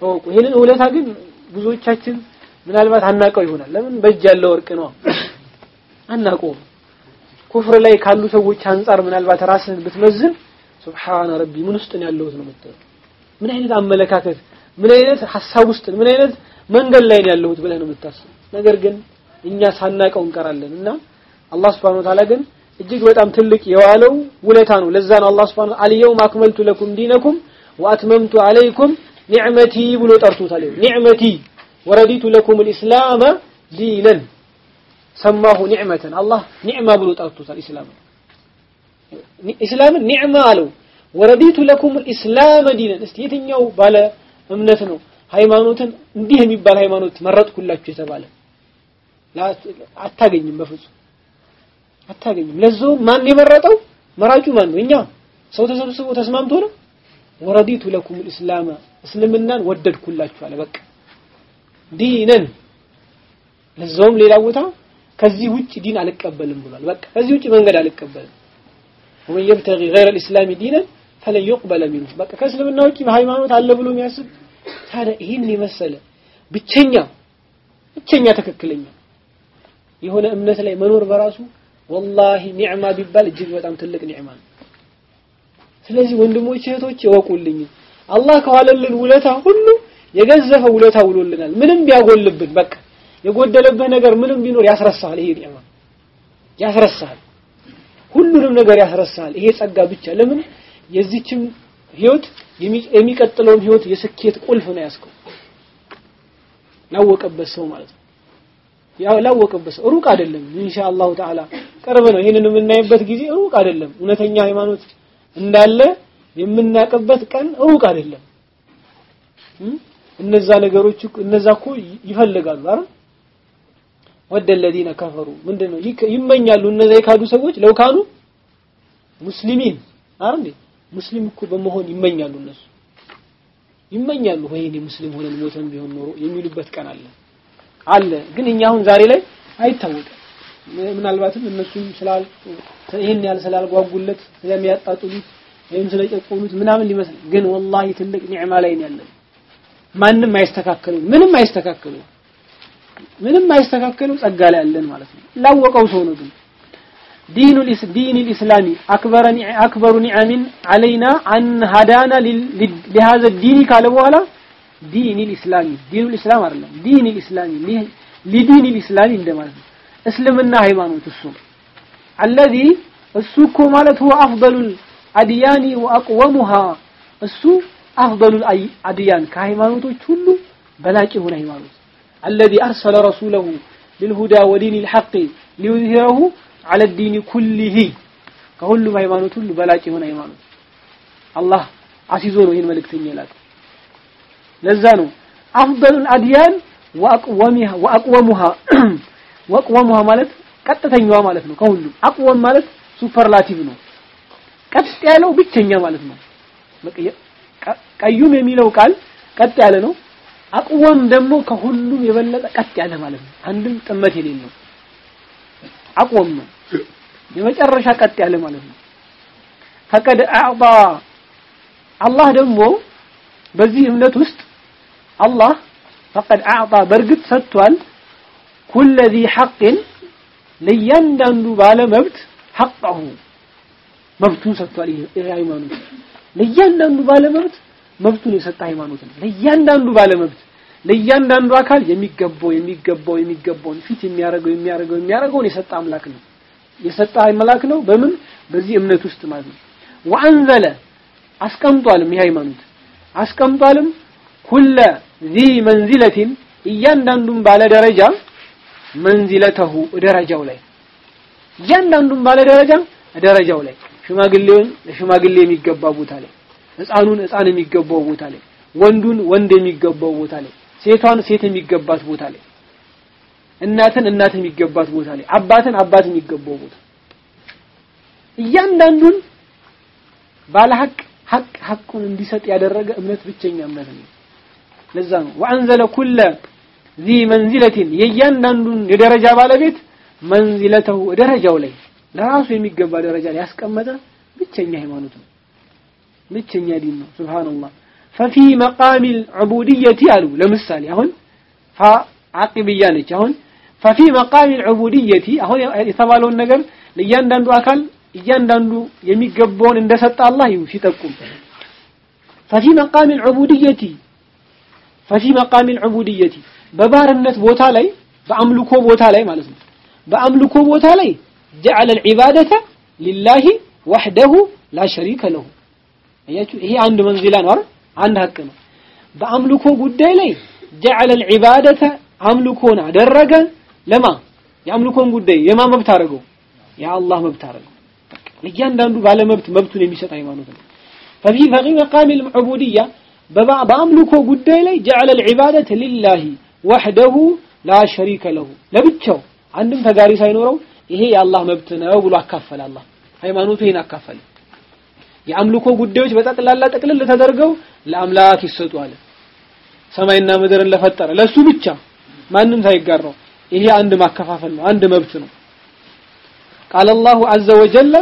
እወቁ። ይሄንን ውለታ ግን ብዙዎቻችን ምናልባት አናቀው ይሆናል። ለምን በእጅ ያለ ወርቅ ነው አናቀውም። ኩፍር ላይ ካሉ ሰዎች አንጻር ምናልባት ራስህን ብትመዝን ሱብሃነ ረቢ ምን ውስጥ ነው ያለሁት ነው የምትለው። ምን አይነት አመለካከት፣ ምን አይነት ሐሳብ ውስጥ፣ ምን አይነት መንገድ ላይ ነው ያለሁት ብለህ ነው የምታስበው። ነገር ግን እኛ ሳናቀው እንቀራለን እና አላህ Subhanahu Wa Ta'ala ግን እጅግ በጣም ትልቅ የዋለው ውለታ ነው። ለዛ ነው አላህ Subhanahu አልየውም አክመልቱ ለኩም ዲነኩም ወአትመምቱ አለይኩም ኒዕመቲ ብሎ ጠርቶታል። ኒዕመቲ ወረዲቱ ለኩም الاسلام ዲነን ሰማሁ ኒዕመተን አላህ ኒዕማ ብሎ ጠርቶታል። ኢስላም ኢስላምን ኒዕማ አለው። ወረዲቱ ለኩም الاسلام ዲነን እስቲ የትኛው ባለ እምነት ነው ሃይማኖትን እንዲህ የሚባል ሃይማኖት መረጥኩላችሁ የተባለ አታገኝም በፍጹም አታገኝም። ለዛው ማን የመረጠው መራጩ ማን ነው? እኛ ሰው ተሰብስቦ ተስማምቶ ነው። ወረዲቱ ለኩም الاسلام እስልምናን ወደድኩላችሁ አለ። በቃ ዲነን ለዛውም ሌላ ቦታ ከዚህ ውጭ ዲን አልቀበልም ብሏል። በቃ ከዚህ ውጭ መንገድ አልቀበልም። ወመን يبتغي غير الاسلام دينا فلن يقبل منه በቃ ከእስልምና ውጭ ሃይማኖት አለ ብሎ የሚያስብ ታዲያ ይህን የመሰለ ብቸኛ ብቸኛ ትክክለኛ የሆነ እምነት ላይ መኖር በራሱ ወላሂ ኒዕማ ቢባል እጅግ በጣም ትልቅ ኒዕማ ነው። ስለዚህ ወንድሞች እህቶች እወቁልኝ አላህ ከዋለልን ውለታ ሁሉ የገዘፈ ውለታ ውሎልናል። ምንም ቢያጎልብን በቃ የጎደለብህ ነገር ምንም ቢኖር ያስረሳል። ይሄ ኒዕማ ያስረሳል፣ ሁሉንም ነገር ያስረሳል። ይሄ ጸጋ ብቻ ለምን የዚችም ህይወት የሚቀጥለውን ህይወት የስኬት ቁልፍ ነው ያስከው ላወቀበት ሰው ማለት ነው። ያው ላወቀበት ሰው ሩቅ አይደለም። ኢንሻአላሁ ተዓላ ቅርብ ነው። ይሄንን የምናይበት ጊዜ ሩቅ አይደለም። እውነተኛ ሃይማኖት እንዳለ የምናቅበት ቀን ሩቅ አይደለም። እነዛ ነገሮች እነዛ እኮ ይፈልጋሉ አይደል? ወደ الذين كفروا ምንድነው ይመኛሉ እነዛ የካዱ ሰዎች ለውካኑ ሙስሊሚን አይደል? ሙስሊም እኮ በመሆን ይመኛሉ እነሱ ይመኛሉ ወይኔ ሙስሊም ሆነን ሞተን ቢሆን ኖሮ የሚሉበት ቀን አለ አለ ግን እኛ አሁን ዛሬ ላይ አይታወቅም ምናልባትም እነሱም ስላል ይሄን ያህል ስላልጓጉለት ስለሚያጣጥሉት ወይም ስለጨቆኑት ምናምን ሊመስል ግን ወላሂ ትልቅ ኒዕማ ላይ ነው ያለን ማንም አይስተካከሉ ምንም አይስተካከሉ ምንም አይስተካከሉ ጸጋ ላይ ያለን ማለት ነው ላወቀው ሰው ነው ግን دين دين الإسلام أكبر أكبر نعم علينا أن هدانا لهذا الدين قال بوالا دين الإسلام دين الإسلام أرلا دين الإسلام لدين الإسلام عندما اسلمنا هيمانوت السوم الذي السوق مالت هو أفضل الأديان وأقومها السوق أفضل الأديان كهيمانوت كله بلاك هنا هيمانوت الذي أرسل رسوله للهدى ودين الحق ليظهره على الدين كله ከሁሉም ሃይማኖት ሁሉ በላጭ የሆነ ሃይማኖት አላህ አሲዞ ነው ይህን መልእክተኛ ይላል ለዛ ነው አፍደሉል አድያን ወአቅወሚሃ ወአቅወሙሃ ወአቅወሙሃ ማለት ቀጥተኛዋ ማለት ነው ከሁሉም አቅወም ማለት ሱፐርላቲቭ ነው ቀጥ ያለው ብቸኛ ማለት ነው ቀዩም የሚለው ቃል ቀጥ ያለ ነው አቅወም ደግሞ ከሁሉም የበለጠ ቀጥ ያለ ማለት ነው አንድም ጥመት የሌለው አቆም ነው የመጨረሻ ቀጥ ያለ ማለት ነው ፈቀድ አዕጣ አላህ ደግሞ በዚህ እምነት ውስጥ አላህ ፈቀድ አዕጣ በእርግጥ ሰጥቷል ኩለ ዚ ሐቅን ለእያንዳንዱ ባለ መብት ሐቀሁ መብቱን ሰጥቷል ይህ ሃይማኖት ለእያንዳንዱ ባለ መብት መብቱን የሰጠ ሃይማኖት ነው ለእያንዳንዱ ባለ መብት ለእያንዳንዱ አካል የሚገባው የሚገባው የሚገባውን ፊት የሚያደርገው የሚያደርገው የሚያደርገውን የሰጠ አምላክ ነው የሰጠ አምላክ ነው በምን በዚህ እምነት ውስጥ ማለት ነው ወአንዘለ አስቀምጧልም ይህ ሃይማኖት አስቀምጧልም ኩለ ዚ መንዚለቲን እያንዳንዱን ባለ ደረጃ መንዚለተሁ ደረጃው ላይ እያንዳንዱን ባለ ደረጃ ደረጃው ላይ ሽማግሌውን ለሽማግሌ የሚገባ ቦታ ላይ ህፃኑን ህፃን የሚገባው ቦታ ላይ ወንዱን ወንድ የሚገባው ቦታ ላይ ሴቷን ሴት የሚገባት ቦታ ላይ እናትን እናት የሚገባት ቦታ ላይ አባትን አባት የሚገባው ቦታ እያንዳንዱን ባለ ሐቅ ሐቅ ሐቁን እንዲሰጥ ያደረገ እምነት ብቸኛ እምነት ነው ለዛ ነው ወአንዘለ ኩለ ዚ መንዚለቲን የእያንዳንዱን የደረጃ ባለቤት መንዚለተው ደረጃው ላይ ለራሱ የሚገባ ደረጃ ላይ ያስቀመጠ ብቸኛ ሃይማኖት ነው ብቸኛ ዲን ነው ሱብሃንአላህ ፈፊ መቃሚ ልዑቡድየቲ አሉ ለምሳሌ አሁን ፋ ዓቂብያ ነች አሁን ፈፊ መቃሚ ልዑቡድየቲ አሁን የተባለውን ነገር ለእያንዳንዱ አካል እያንዳንዱ የሚገባውን እንደሰጠ አላህ ይሁ ሲጠቁም ፈፊ መቃሚ ልዑቡድየቲ ፈፊ መቃሚ ልዑቡድየቲ በባርነት ቦታ ላይ በአምልኮ ቦታ ላይ ማለት ነው በአምልኮ ቦታ ላይ ጀዐለ ልዒባደተ ሊላሂ ወሕደሁ ላ ሸሪከ ለሁ አያችሁ ይሄ አንድ መንዚላ ነው አይደል አንድ ሀቅ ነው በአምልኮ ጉዳይ ላይ ጀዐለ ልዒባደተ አምልኮን አደረገ ለማ የአምልኮን ጉዳይ የማ መብት አደረገው የአላህ መብት አደረገው ለእያንዳንዱ ባለ መብት መብቱን የሚሰጥ ሃይማኖት ነው ፈፊ ፈቂ መቃሚ ልዑቡድያ በአምልኮ ጉዳይ ላይ ጀዐለ ልዒባደተ ሊላሂ ወሕደሁ ላ ሸሪከ ለሁ ለብቻው አንድም ተጋሪ ሳይኖረው ይሄ የአላህ መብት ነው ብሎ አካፈለ አላህ ሃይማኖቱ ይሄን አካፈለ የአምልኮ ጉዳዮች በጠቅላላ ጠቅልል ተደርገው ለአምላክ ይሰጡ አለ ሰማይና ምድርን ለፈጠረ ለሱ ብቻ ማንም ሳይጋራው ይሄ አንድ ማከፋፈል ነው አንድ መብት ነው ቃል አላሁ አዘ ወጀለ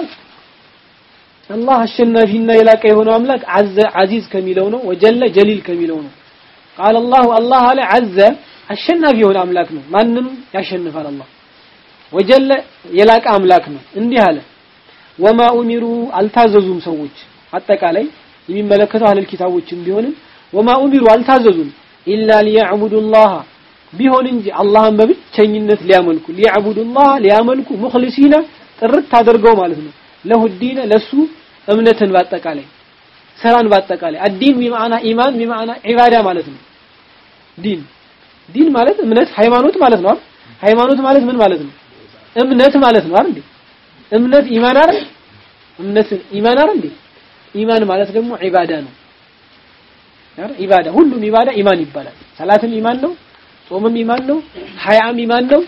አላህ አሸናፊና የላቀ የሆነው አምላክ አዘ አዚዝ ከሚለው ነው ወጀለ ጀሊል ከሚለው ነው ቃል አላሁ አላህ አለ አዘ አሸናፊ የሆነ አምላክ ነው ማንም ያሸንፋል አላህ ወጀለ የላቀ አምላክ ነው እንዲህ አለ ወማ ኡሚሩ አልታዘዙም ሰዎች አጠቃላይ የሚመለከተው አህለል ኪታቦችም ቢሆንም ወማ ኡሚሩ አልታዘዙም ኢላ ሊያዕቡዱላህ ቢሆን እንጂ አላህን በብቸኝነት ሊያመልኩ ሊያዕቡዱላህ ሊያመልኩ ሙኽሊሲነ ጥርት አድርገው ማለት ነው ለሁ ዲነ ለሱ እምነትን ባጠቃላይ ስራን ባጠቃላይ አዲን ቢማዕና ኢማን ቢማዕና ዒባዳ ማለት ነው ዲን ዲን ማለት እምነት ሃይማኖት ማለት ነው ሃይማኖት ማለት ምን ማለት ነው እምነት ማለት ነው አይደል እምነት ኢማን አይደል እምነት ኢማን አይደል እንዴ ኢማን ማለት ደግሞ ዒባዳ ነው አይደል ዒባዳ ሁሉም ዒባዳ ኢማን ይባላል ሰላትም ኢማን ነው ጾምም ኢማን ነው ሀያም ኢማን ነው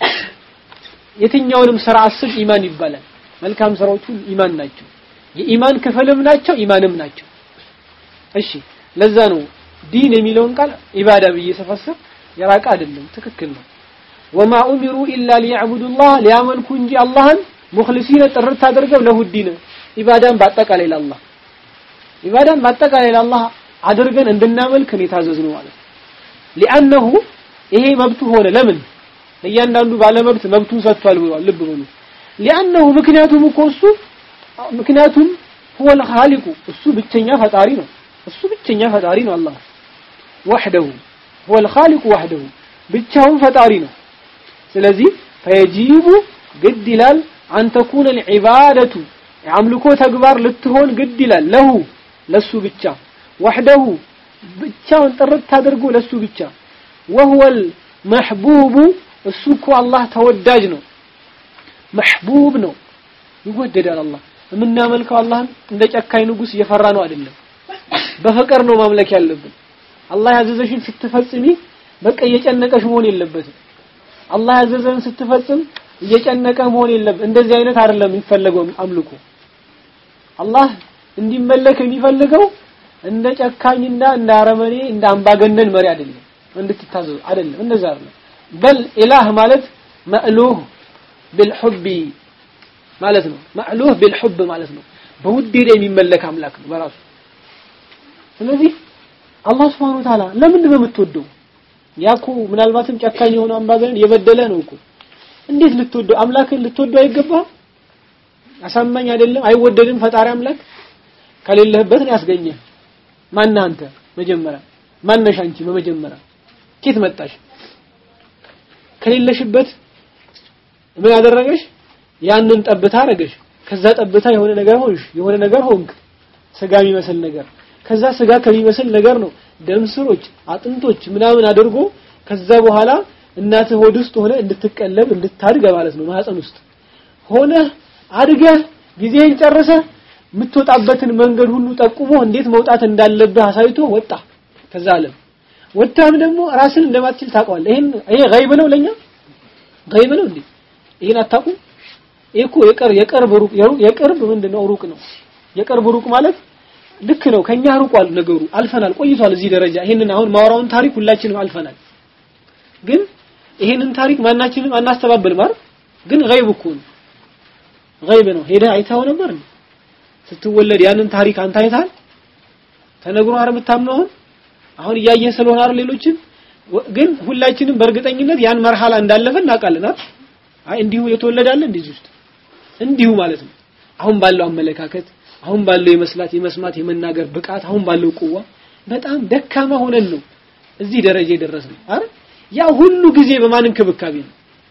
የትኛውንም ስራ አስብ ኢማን ይባላል መልካም ስራዎች ሁሉ ኢማን ናቸው የኢማን ክፍልም ናቸው ኢማንም ናቸው እሺ ለዛ ነው ዲን የሚለውን ቃል ኢባዳ ብዬ ስፈስር የራቀ አይደለም ትክክል ነው ወማ ኡሚሩ ኢላ ሊያዕቡዱላህ ሊያመልኩ እንጂ አላህን ሙኽሊሲነ ጥርት አድርገው ለሁ ዲን ኢባዳን በአጠቃላይ ለአላህ ኢባዳን በአጠቃላይ ለአላህ አድርገን እንድናመልክ ነው የታዘዝነው ማለት ሊአነሁ ይሄ መብቱ ሆነ ለምን ለእያንዳንዱ ባለመብት መብቱን ሰጥቷል ብሏል ልብ በሉ ሊአነሁ ምክንያቱም እኮ እሱ ምክንያቱም هو الخالق እሱ ብቸኛ ፈጣሪ ነው እሱ ብቸኛ ፈጣሪ ነው አላህ وحده هو الخالق وحده ብቻውን ፈጣሪ ነው ስለዚህ ፈየጂቡ ግድ ይላል አን ተኩነ العبادة የአምልኮ ተግባር ልትሆን ግድ ይላል ለሁ ለሱ ብቻ وحده ብቻውን ጥርት አድርጎ ለሱ ብቻ وهو المحبوب እሱ እኮ አላህ ተወዳጅ ነው መሕቡብ ነው ይወደዳል አላህ የምናመልከው አላህን እንደ ጨካኝ ንጉስ እየፈራ ነው አይደለም በፍቅር ነው ማምለክ ያለብን አላህ ያዘዘሽን ስትፈጽሚ በቃ እየጨነቀሽ መሆን የለበትም አላህ ያዘዘን ስትፈጽም እየጨነቀ መሆን የለበት እንደዚህ አይነት አይደለም የሚፈለገው አምልኮ አላህ እንዲመለክ የሚፈልገው እንደ ጨካኝና እንደ አረመኔ እንደ አምባገነን መሪ አይደለም እንድትታዘዙ አይደለም እንደዛ አይደለም በል ኢላህ ማለት መእሉህ بالحب ማለት ነው ማዕሉህ بالحب ማለት ነው በውዴታ የሚመለክ አምላክ ነው በራሱ ስለዚህ አላህ Subhanahu Wa Ta'ala ለምንድን ነው የምትወደው ያኮ ምናልባትም ጨካኝ የሆነ አምባገነን የበደለ ነው እኮ እንዴት ልትወደው አምላክን ልትወደው አይገባም አሳማኝ አይደለም አይወደድም ፈጣሪ አምላክ ከሌለህበት ነው ያስገኘ ማን አንተ መጀመሪያ ማነሽ አንቺ በመጀመሪያ ኬት መጣሽ ከሌለሽበት ምን ያደረገሽ ያንን ጠብታ አረገሽ ከዛ ጠብታ የሆነ ነገር ሆንሽ የሆነ ነገር ሆንክ ስጋ የሚመስል ነገር ከዛ ስጋ ከሚመስል ነገር ነው ደም ስሮች አጥንቶች ምናምን አድርጎ ከዛ በኋላ እናትህ ሆድ ውስጥ ሆነ እንድትቀለብ እንድታድግ ማለት ነው ማህፀን ውስጥ ሆነ አድገህ ጊዜህን ጨርሰህ የምትወጣበትን መንገድ ሁሉ ጠቁሞ እንዴት መውጣት እንዳለብህ አሳይቶ ወጣ ከዛ ዓለም ወጣም ደግሞ ራስን እንደማትችል ታውቀዋለህ ይሄን ይሄ ገይብ ነው ለኛ ገይብ ነው እንዴ ይሄን አታውቁም ይሄ እኮ የቅርብ የቅርብ ሩቅ የቅርብ ምንድነው ሩቅ ነው የቅርብ ሩቅ ማለት ልክ ነው ከኛ ሩቋል ነገሩ አልፈናል ቆይቷል እዚህ ደረጃ ይሄንን አሁን ማውራውን ታሪክ ሁላችንም አልፈናል ግን ይሄንን ታሪክ ማናችንም አናስተባብልም አይደል ግን ገይብ እኮ ነው ገይብ ነው ሄደህ አይተኸው ነበር ስትወለድ ያንን ታሪክ አንተ አይተሃል ተነግሮ አይደል የምታምነው አሁን አሁን እያየህ ስለሆነ አይደል ሌሎችን ግን ሁላችንም በእርግጠኝነት ያን መርሃላ እንዳለፈ እናውቃለን አይደል አይ እንዲሁ የተወለዳለ እንደዚህ ውስጥ እንዲሁ ማለት ነው አሁን ባለው አመለካከት አሁን ባለው የመስላት የመስማት የመናገር ብቃት አሁን ባለው ቁዋ በጣም ደካማ ሆነን ነው እዚህ ደረጃ የደረስነው አይደል ያ ሁሉ ጊዜ በማን እንክብካቤ ነው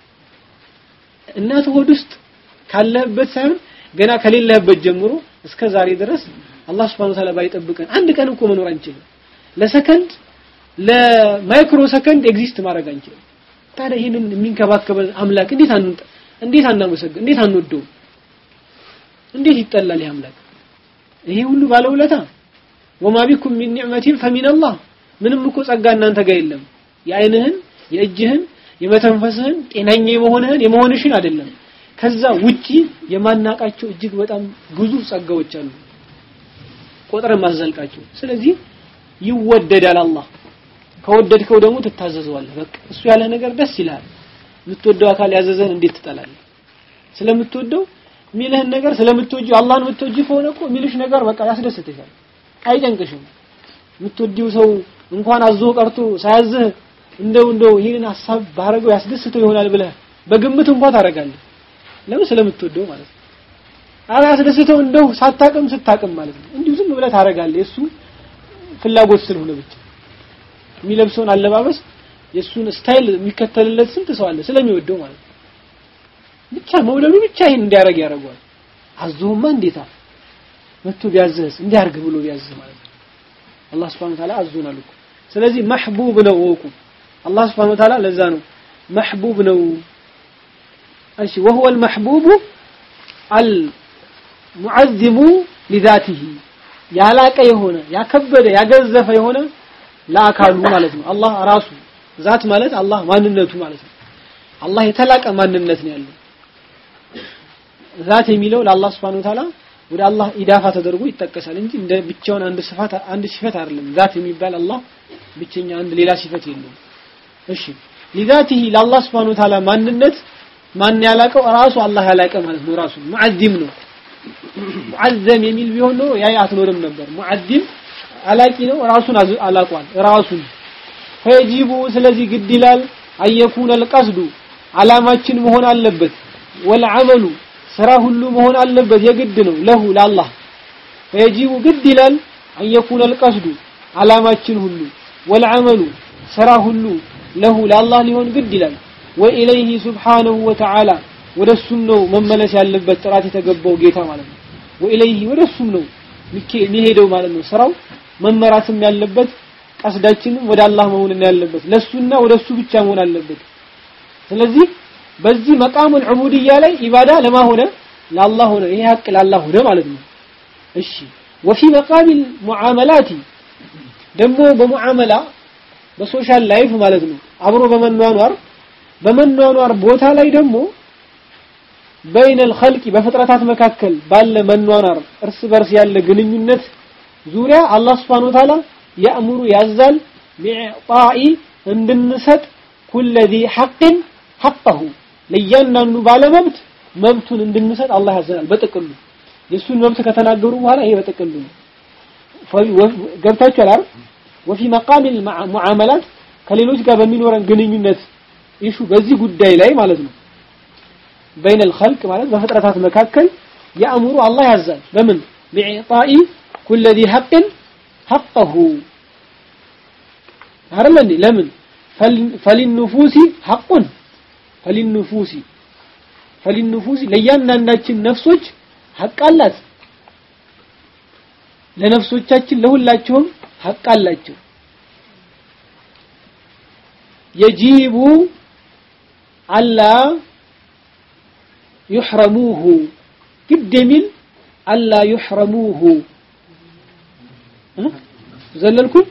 እናት ሆድ ውስጥ ካለህበት ሳይሆን ገና ከሌለህበት ጀምሮ እስከ ዛሬ ድረስ አላህ Subhanahu Wa Ta'ala ባይጠብቀን አንድ ቀን እኮ መኖር አንችልም ለሰከንድ ለማይክሮ ሰከንድ ኤግዚስት ማድረግ አንችልም ታዲያ ይህንን የሚንከባከበን አምላክ እንዴት አንንጠ እንዴት አናመሰግን እንዴት አንወደው እንዴት ይጠላል ይህ አምላክ ይሄ ሁሉ ባለውለታ ወማ ቢኩም ሚን ኒዕመቲን ፈሚን አላህ ምንም እኮ ጸጋ እናንተ ጋር የለም የአይንህን የእጅህን የመተንፈስህን ጤናኛ የመሆንህን የመሆንሽን አይደለም ከዛ ውጪ የማናቃቸው እጅግ በጣም ግዙፍ ጸጋዎች አሉ ቆጥረን ማዘልቃቸው ስለዚህ ይወደዳል አላህ ከወደድከው ደግሞ ትታዘዘዋለህ በቃ እሱ ያለ ነገር ደስ ይላል የምትወደው አካል ያዘዘን እንዴት ትጠላለህ ስለምትወደው ሚልህን ነገር ስለምትወጂ አላህን የምትወጂ ከሆነ እኮ ሚልሽ ነገር በቃ ያስደስትሻል አይጨንቅሽም የምትወዲው ሰው እንኳን አዞ ቀርቶ ሳያዝህ እንደው እንደው ይህንን ሀሳብ ባረገው ያስደስተው ይሆናል ብለህ በግምት እንኳን ታደርጋለህ ለምን ስለምትወደው ማለት ነው አረ ያስደስተው እንደው ሳታቅም ስታቅም ማለት ነው እንዲሁ ዝም ብለህ ታደርጋለህ የሱ ፍላጎት ስለሆነ ብቻ የሚለብሰውን አለባበስ የሱን ስታይል የሚከተልለት ስንት ሰው አለ ስለሚወደው ማለት ነው ብቻ መውለዱ ብቻ ይሄን እንዲያረግ ያደርገዋል አዞማ እንዴታ መጥቶ ቢያዝህስ እንዲያርግ ብሎ ቢያዝህ ማለት ነው አላህ Subhanahu Ta'ala አዞናል እኮ ስለዚህ መህቡብ ነው ወቁ አላህ Subhanahu Ta'ala ለዛ ነው መህቡብ ነው እሺ وهو المحبوب المعظم لذاته ያላቀ የሆነ ያከበደ ያገዘፈ የሆነ ለአካሉ ማለት ነው አላህ ራሱ ዛት ማለት አላህ ማንነቱ ማለት ነው አላህ የተላቀ ማንነት ነው ያለው ዛት የሚለው ለአላህ Subhanahu Wa Ta'ala ወደ አላህ ኢዳፋ ተደርጎ ይጠቀሳል እንጂ እንደ ብቻውን አንድ ስፋት አንድ ሲፈት አይደለም ዛት የሚባል አላህ ብቸኛ አንድ ሌላ ሲፈት የለውም እሺ لذاته ለአላህ Subhanahu Wa Ta'ala ማንነት ማን ያላቀው ራሱ አላህ ያላቀ ማለት ነው ራሱ ሙዓዚም ነው ሙዓዘም የሚል ቢሆን ነው ያ አትኖርም ነበር ሙዓዚም አላቂ ነው ራሱን አላቋል ራሱን ፈጂቡ ስለዚህ ግድ ይላል አየኩን القصد አላማችን መሆን አለበት ወልዓመሉ ስራ ሁሉ መሆን አለበት የግድ ነው ለሁ ለአላህ ፈየጂቡ ግድ ይላል አየኩን القصد አላማችን ሁሉ ወልዓመሉ ስራ ሁሉ ለሁ ለአላህ ሊሆን ግድ ይላል ወኢለይሂ ሱብሓነሁ ወተዓላ ወደሱም ነው መመለስ ያለበት ጥራት የተገባው ጌታ ማለት ነው ወኢለይሂ ወደሱም ነው የሚሄደው ማለት ነው ስራው መመራትም ያለበት ቀስዳችንም ወደ አላህ መሆን ያለበት ለሱና ወደሱ ብቻ መሆን አለበት ስለዚህ በዚህ መቃሙል ዑቡድያ ላይ ኢባዳ ለማ ሆነ ለአላህ ሆነ ይሄ ሀቅ ለአላህ ሆነ ማለት ነው እሺ ወፊ መቃሚል ሙዓመላቲ ደግሞ በሙዓመላ በሶሻል ላይፍ ማለት ነው አብሮ በመኗኗር በመኗኗር ቦታ ላይ ደግሞ በይነ الخلق በፍጥረታት መካከል ባለ መኗኗር እርስ በርስ ያለ ግንኙነት ዙሪያ አላህ Subhanahu Wa Ta'ala ያእምሩ ያዛል ቢዕጣኢ እንድንሰጥ ኩለ ذي حق حقه ለእያንዳንዱ ባለመብት መብቱን እንድንሰጥ አላህ ያዘናል በጥቅሉ የሱን መብት ከተናገሩ በኋላ ይሄ በጥቅሉ ነው ገብታችኋል አይደል ወፊ መቃም ሙዓመላት ከሌሎች ጋር በሚኖረን ግንኙነት ኢሹ በዚህ ጉዳይ ላይ ማለት ነው በይነ الخلق ማለት በፍጥረታት መካከል ያእምሩ አላህ ያዛል በምን ቢዕጣኢ ኩለ ذي حق حقه አይደል እንዴ ለምን ፈሊንፉሲ ሐቁን ፈሊንፉሲ ፈሊንፉሲ ለእያንዳንዳችን ነፍሶች ሐቅ አላት ለነፍሶቻችን ለሁላቸውም ሐቅ አላቸው የጂቡ አላ يحرموه ግድ የሚል አላ يحرموه ዘለልኩኝ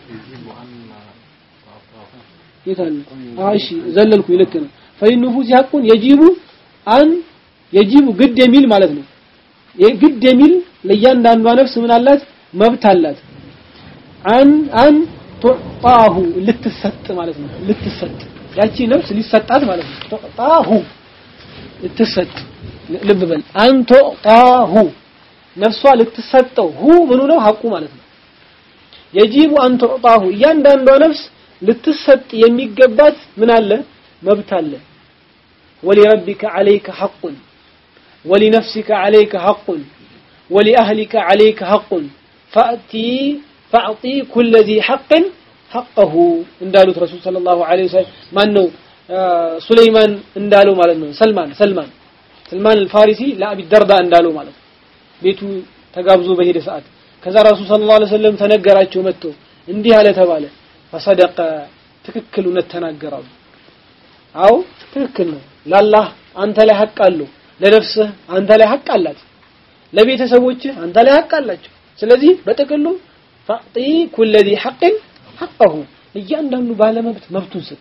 የታለ እሺ ዘለልኩ ልክ ነው ፈይንፉስ ያቁን የጂቡ አን የጂቡ ግድ የሚል ማለት ነው ግድ የሚል ለእያንዳንዷ ነፍስ ምን አላት መብት አላት አን አን ቱጣሁ ልትሰጥ ማለት ነው ልትሰጥ ያቺ ነፍስ ሊሰጣት ማለት ነው ቱጣሁ ልትሰጥ ልብ በል አን ቱጣሁ ነፍሷ ልትሰጠው ሁ ምኑ ነው ሐቁ ማለት ነው የጂቡ አን ቱዕጣሁ እያንዳንዷ ነፍስ ልትሰጥ የሚገባት ምን አለ መብት አለ ወሊረቢከ ዓለይከ ሐቁን ወሊነፍሲከ ዓለይከ ሐቁን ወሊአህሊከ ዓለይከ ሐቁን ፈእቲ ፈዕጢ ኩለ ዚ ሐቅን ሐቀሁ እንዳሉት ረሱል ሰለላሁ ዐለይሂ ወሰለም ማን ነው ሱለይማን እንዳለው ማለት ነው ሰልማን ሰልማን ሰልማን አልፋሪሲ ለአቢ ደርዳ እንዳለው ማለት ነው ቤቱ ተጋብዞ በሄደ ሰዓት ከዛ ረሱል ሰለላሁ ዐለይሂ ወሰለም ተነገራቸው መጥቶ እንዲህ አለ ተባለ ፈሰደቀ ትክክል እውነት ተናገራሉ አው ትክክል ነው ለአላህ አንተ ላይ ሐቅ አለው ለነፍስህ አንተ ላይ ሐቅ አላት ለቤተሰቦችህ አንተ ላይ ሐቅ አላቸው ስለዚህ በጥቅሉ ፈዕጢ ኩለ ዚ ሐቅን ሐቀሁ እያንዳንዱ ባለመብት መብቱን ስጥ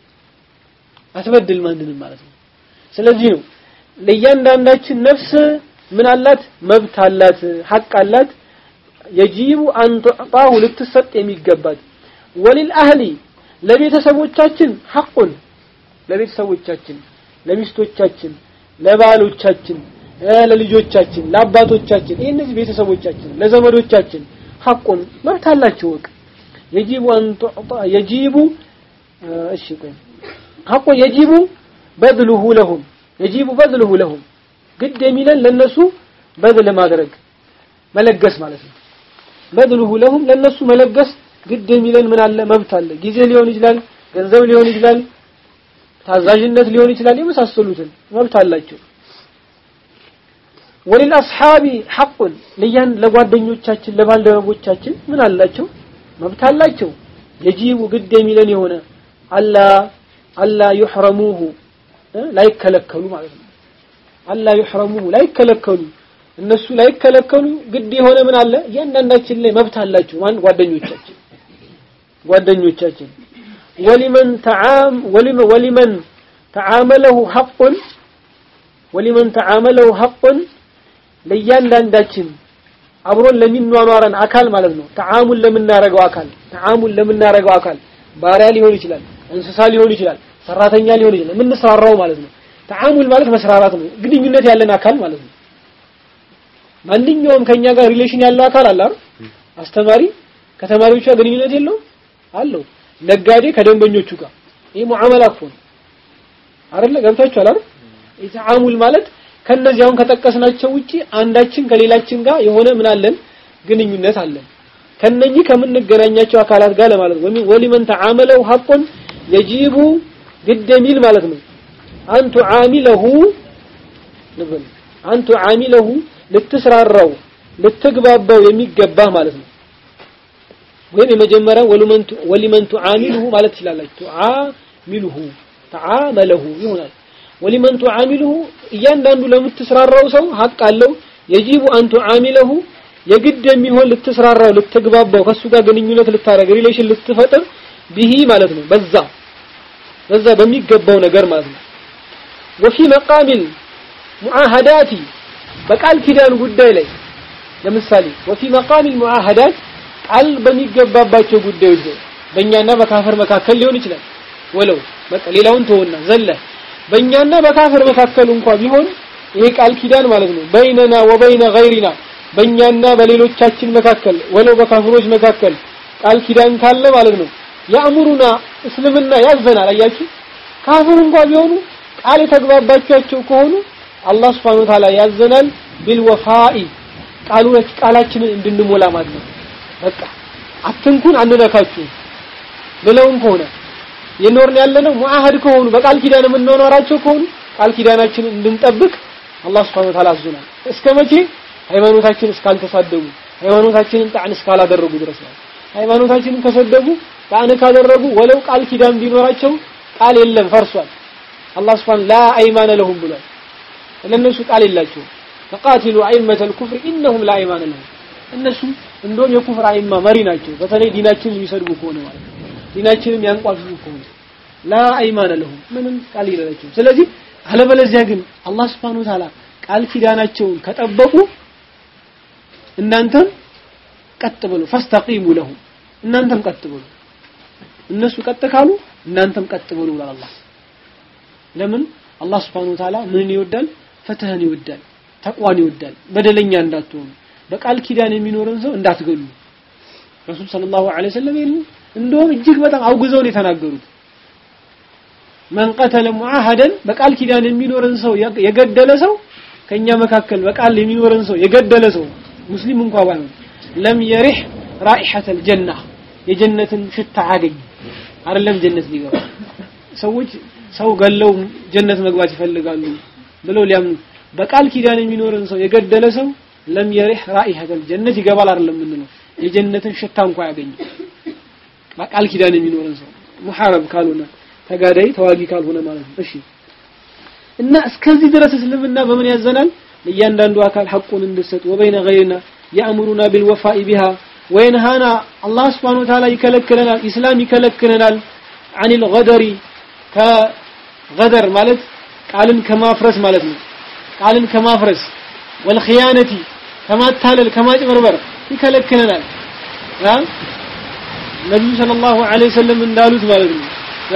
አትበድል ማንንም ማለት ነው ስለዚህ ነው ለእያንዳንዳችን ነፍስ ምን አላት መብት አላት ሐቅ አላት የጂቡ አን ቱዕጣሁ ልትሰጥ የሚገባት ወሊል አህሊ ለቤተሰቦቻችን ሐቁን ለቤተሰቦቻችን ለሚስቶቻችን ለባሎቻችን ለልጆቻችን ለአባቶቻችን ይህ እነዚህ ቤተሰቦቻችን ለዘመዶቻችን ሐቁን መብት አላቸው ወቅ የጂቡ አን ቱዕጣ የጂቡ እሺ ቆይ ሐቁ የጂቡ በድሉሁ ለሁም የጂቡ በድሉሁ ለሁም ግድ የሚለን ለነሱ በድል ማድረግ መለገስ ማለት ነው በድሉሁ ለሁም ለነሱ መለገስ ግድ የሚለን ምን አለ መብት አለ ጊዜ ሊሆን ይችላል ገንዘብ ሊሆን ይችላል ታዛዥነት ሊሆን ይችላል የመሳሰሉትን መብት አላቸው ወሊል አስሓቢ ሐቁን ለያን ለጓደኞቻችን ለባልደረቦቻችን ምን አላቸው መብት አላቸው የጂቡ ግድ የሚለን የሆነ አላ አላ ይሕረሙሁ ላይከለከሉ ማለት ነው አላ ይሕረሙሁ ላይከለከሉ እነሱ ላይከለከሉ ግድ የሆነ ምን አለ እያንዳንዳችን ላይ መብት አላቸው ማን ጓደኞቻችን ጓደኞቻችን ወሊመን ተዓም ወሊመን ተዓመለሁ ሐቁን ወሊመን ተዓመለሁ ሐቁን ለእያንዳንዳችን አብሮን ለሚኗኗረን አካል ማለት ነው ተዓሙን ለምናረገው አካል ተዓሙን ለምናረገው አካል ባሪያ ሊሆን ይችላል እንስሳ ሊሆን ይችላል ሰራተኛ ሊሆን ይችላል የምንሰራራው ማለት ነው ተዓሙል ማለት መስራራት ነው ግንኙነት ያለን አካል ማለት ነው ማንኛውም ከኛ ጋር ሪሌሽን ያለው አካል አለ አይደል አስተማሪ ከተማሪዎቹ ጋር ግንኙነት የለው አለው ነጋዴ ከደንበኞቹ ጋር ይሄ ሙዓመላ እኮ ነው አይደለ ገብታችኋል አይደል የተዓሙል ማለት ከነዚህ አሁን ከጠቀስናቸው ውጪ አንዳችን ከሌላችን ጋር የሆነ ምን አለን ግንኙነት አለን ከነኚህ ከምንገናኛቸው አካላት ጋር ለማለት ነው ወሊመን ተዓመለው ሐቁን የጂቡ ግድ የሚል ማለት ነው አንቱ ዓሚለሁ ንብል አንቱ ዓሚለሁ ልትስራራው ልትግባባው የሚገባ ማለት ነው ወይም የመጀመሪያ ወሊመንቱ ወሊመንቱ ዓሚልሁ ማለት ትችላላችሁ ዓሚልሁ ተዓመለሁ ይሆናል ወሊመንቱ ዓሚልሁ እያንዳንዱ ለምትስራራው ሰው ሐቅ አለው የጂቡ አንቱ ዓሚለሁ የግድ የሚሆን ልትስራራው ልትግባባው ከሱ ጋር ግንኙነት ልታረግ ሪሌሽን ልትፈጥር ቢሂ ማለት ነው በዛ በዛ በሚገባው ነገር ማለት ነው ወፊ መቃሚል ሙዓሃዳቲ በቃል ኪዳን ጉዳይ ላይ ለምሳሌ ወፊ መቃሚል ሙዓሃዳት ቃል በሚገባባቸው ጉዳዮች ላይ በእኛና በካፈር መካከል ሊሆን ይችላል ወለው በቃ ሌላውን ተወና ዘለ በእኛና በካፈር መካከል እንኳ ቢሆን ይሄ ቃል ኪዳን ማለት ነው በይነና ወበይነ ገይሪና በእኛና በሌሎቻችን መካከል ወለው በካፍሮች መካከል ቃል ኪዳን ካለ ማለት ነው ያእምሩና እስልምና ያዘናል አያችሁ ካፍር እንኳ ቢሆኑ ቃል የተግባባቸው ከሆኑ አላህ Subhanahu Wa Ta'ala ያዘናል ቢልወፋኢ ቃሉን ቃላችንን እንድንሞላ ማለት ነው በቃ አትንኩን አንነካችሁ ብለውም ከሆነ የኖርን ያለነው ሙአህድ ከሆኑ በቃል ኪዳን የምንኖራቸው ከሆኑ ቃል ኪዳናችንን እንድንጠብቅ አላህ Subhanahu Wa Ta'ala አዞናል እስከ መቼ ሃይማኖታችን እስካልተሳደቡ ሃይማኖታችንን ጣዕን እስካላደረጉ ድረስ ነው ሃይማኖታችንን ከሰደቡ ጣዕን ካደረጉ ወለው ቃል ኪዳን ቢኖራቸው ቃል የለም ፈርሷል አላህ Subhanahu ላ አይማነ ለሁም ብሏል ለነሱ ቃል የላቸውም ተቃቲሉ አይመተ الكفر انهم لا ايمان لهم እነሱ እንደውም የኩፍር አይማ መሪ ናቸው በተለይ ዲናችንን የሚሰድቡ ከሆነ ማለት ነው ዲናችንን ያንቋሽሹ ከሆነ ላ አይማነ ለሁም ምንም ቃል የላቸውም ስለዚህ አለበለዚያ ግን አላህ Subhanahu Wa Ta'ala ቃል ኪዳናቸውን ከጠበቁ እናንተም ቀጥ ብሉ ፈስተቂሙ ለሁም እናንተም ቀጥ ብሉ እነሱ ቀጥ ካሉ እናንተም ቀጥ ብሉ ብሏል አላህ ለምን አላህ Subhanahu Wa Ta'ala ምን ይወዳል ፍትህን ይወዳል ተቋን ይወዳል በደለኛ እንዳትሆኑ በቃል ኪዳን የሚኖርን ሰው እንዳትገሉ ረሱል ሰለላሁ ዐለይሂ ወሰለም እንደውም እጅግ በጣም አውግዘው ነው የተናገሩት። መን ቀተለ ሙዓሃደን በቃል ኪዳን የሚኖርን ሰው የገደለ ሰው ከኛ መካከል በቃል የሚኖርን ሰው የገደለ ሰው ሙስሊም እንኳን ባይሆን ለም የሪህ ራኢሐተል ጀና የጀነትን ሽታ አያገኝ አይደለም ጀነት ሊገባ ሰዎች ሰው ገለው ጀነት መግባት ይፈልጋሉ ብለው ሊያምኑ በቃል ኪዳን የሚኖርን ሰው የገደለ ሰው ለም የሪህ ራኢሐተል ጀነት ይገባል አይደለም የምንለው የጀነትን ሽታ እንኳን አያገኝ በቃል ኪዳን የሚኖርን ሰው ሙሐረብ ካልሆነ ተጋዳይ ተዋጊ ካልሆነ ማለት ነው እሺ እና እስከዚህ ድረስ እስልምና በምን ያዘናል ለእያንዳንዱ አካል ሐቁን እንድሰጥ ወበይነ ገይርና ያእምሩና ቢልወፋኢ ቢሃ ወይንሃና አላህ ስብሓነሁ ወተዓላ ይከለክለናል ኢስላም ይከለክለናል عن الغدر ከገደር ማለት ቃልን ከማፍረስ ማለት ነው ቃልን ከማፍረስ ወልኺያነቲ ከማታለል ከማጭበርበር ይከለክለናል ነቢዩ ሰለላሁ ዐለይሂ ወሰለም እንዳሉት ማለት ነው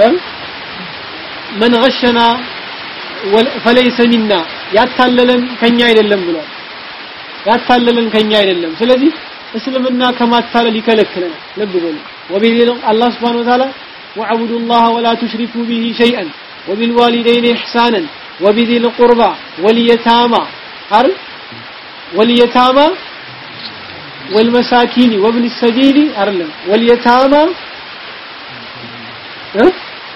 መን ገሸና ፈለይሰ ሚና ያታለለን ከኛ አይደለም ብሏል ያታለለን ከኛ አይደለም ስለዚህ እስልምና ከማታለል ይከለክለናል ልብ በሉ ወቢል አላህ Subhanahu Wa Ta'ala واعبدوا الله ولا تشركوا به شيئا وبالوالدين احسانا وبذي القربى واليتامى عرف واليتامى والمساكين وابن السبيل أرلم واليتامى أه؟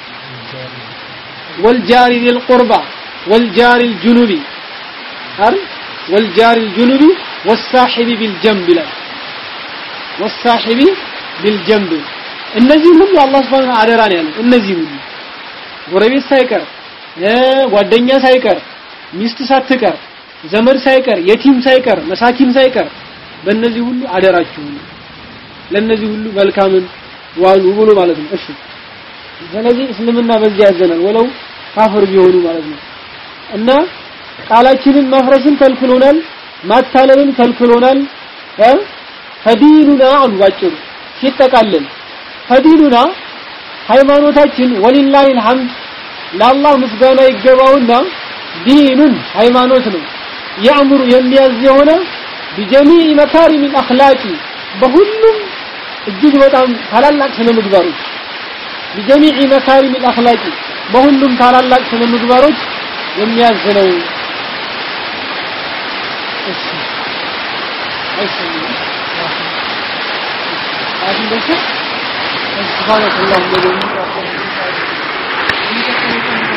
والجار ذي القربى والجار الجنوب عرف والجار الجنوب والصاحب بالجنب لا والصاحب بالجنب እነዚህ ሁሉ አላህ Subhanahu Wa Ta'ala ያለው እነዚህ ሁሉ ጎረቤት ሳይቀር ጓደኛ ሳይቀር ሚስት ሳትቀር ዘመድ ሳይቀር የቲም ሳይቀር መሳኪን ሳይቀር በእነዚህ ሁሉ አደራችሁ ለእነዚህ ሁሉ መልካምን ዋሉ ብሎ ማለት ነው እሺ ስለዚህ እስልምና በዚህ ያዘናል ወለው ካፍር ቢሆኑ ማለት ነው እና ቃላችንን ማፍረስን ከልክሎናል ማታለልን ከልክሎናል ፈዲኑና አሉ ባጭሩ ሲጠቃለል ፈዲኑና ሃይማኖታችን ወሊላሂ አልሐምድ ለአላህ ምስጋና ይገባውና ዲኑን ሃይማኖት ነው ያእምሩ የሚያዝ የሆነ ቢጀሚዕ መካሪም አኽላቂ በሁሉም እጅግ በጣም ታላላቅ ስነ ምግባሮች ቢጀሚዕ መካሪም አኽላቂ በሁሉም ታላላቅ ስነ ምግባሮች የሚያዝ ነው እሺ አይሰማም سبحانك اللهم وبحمدك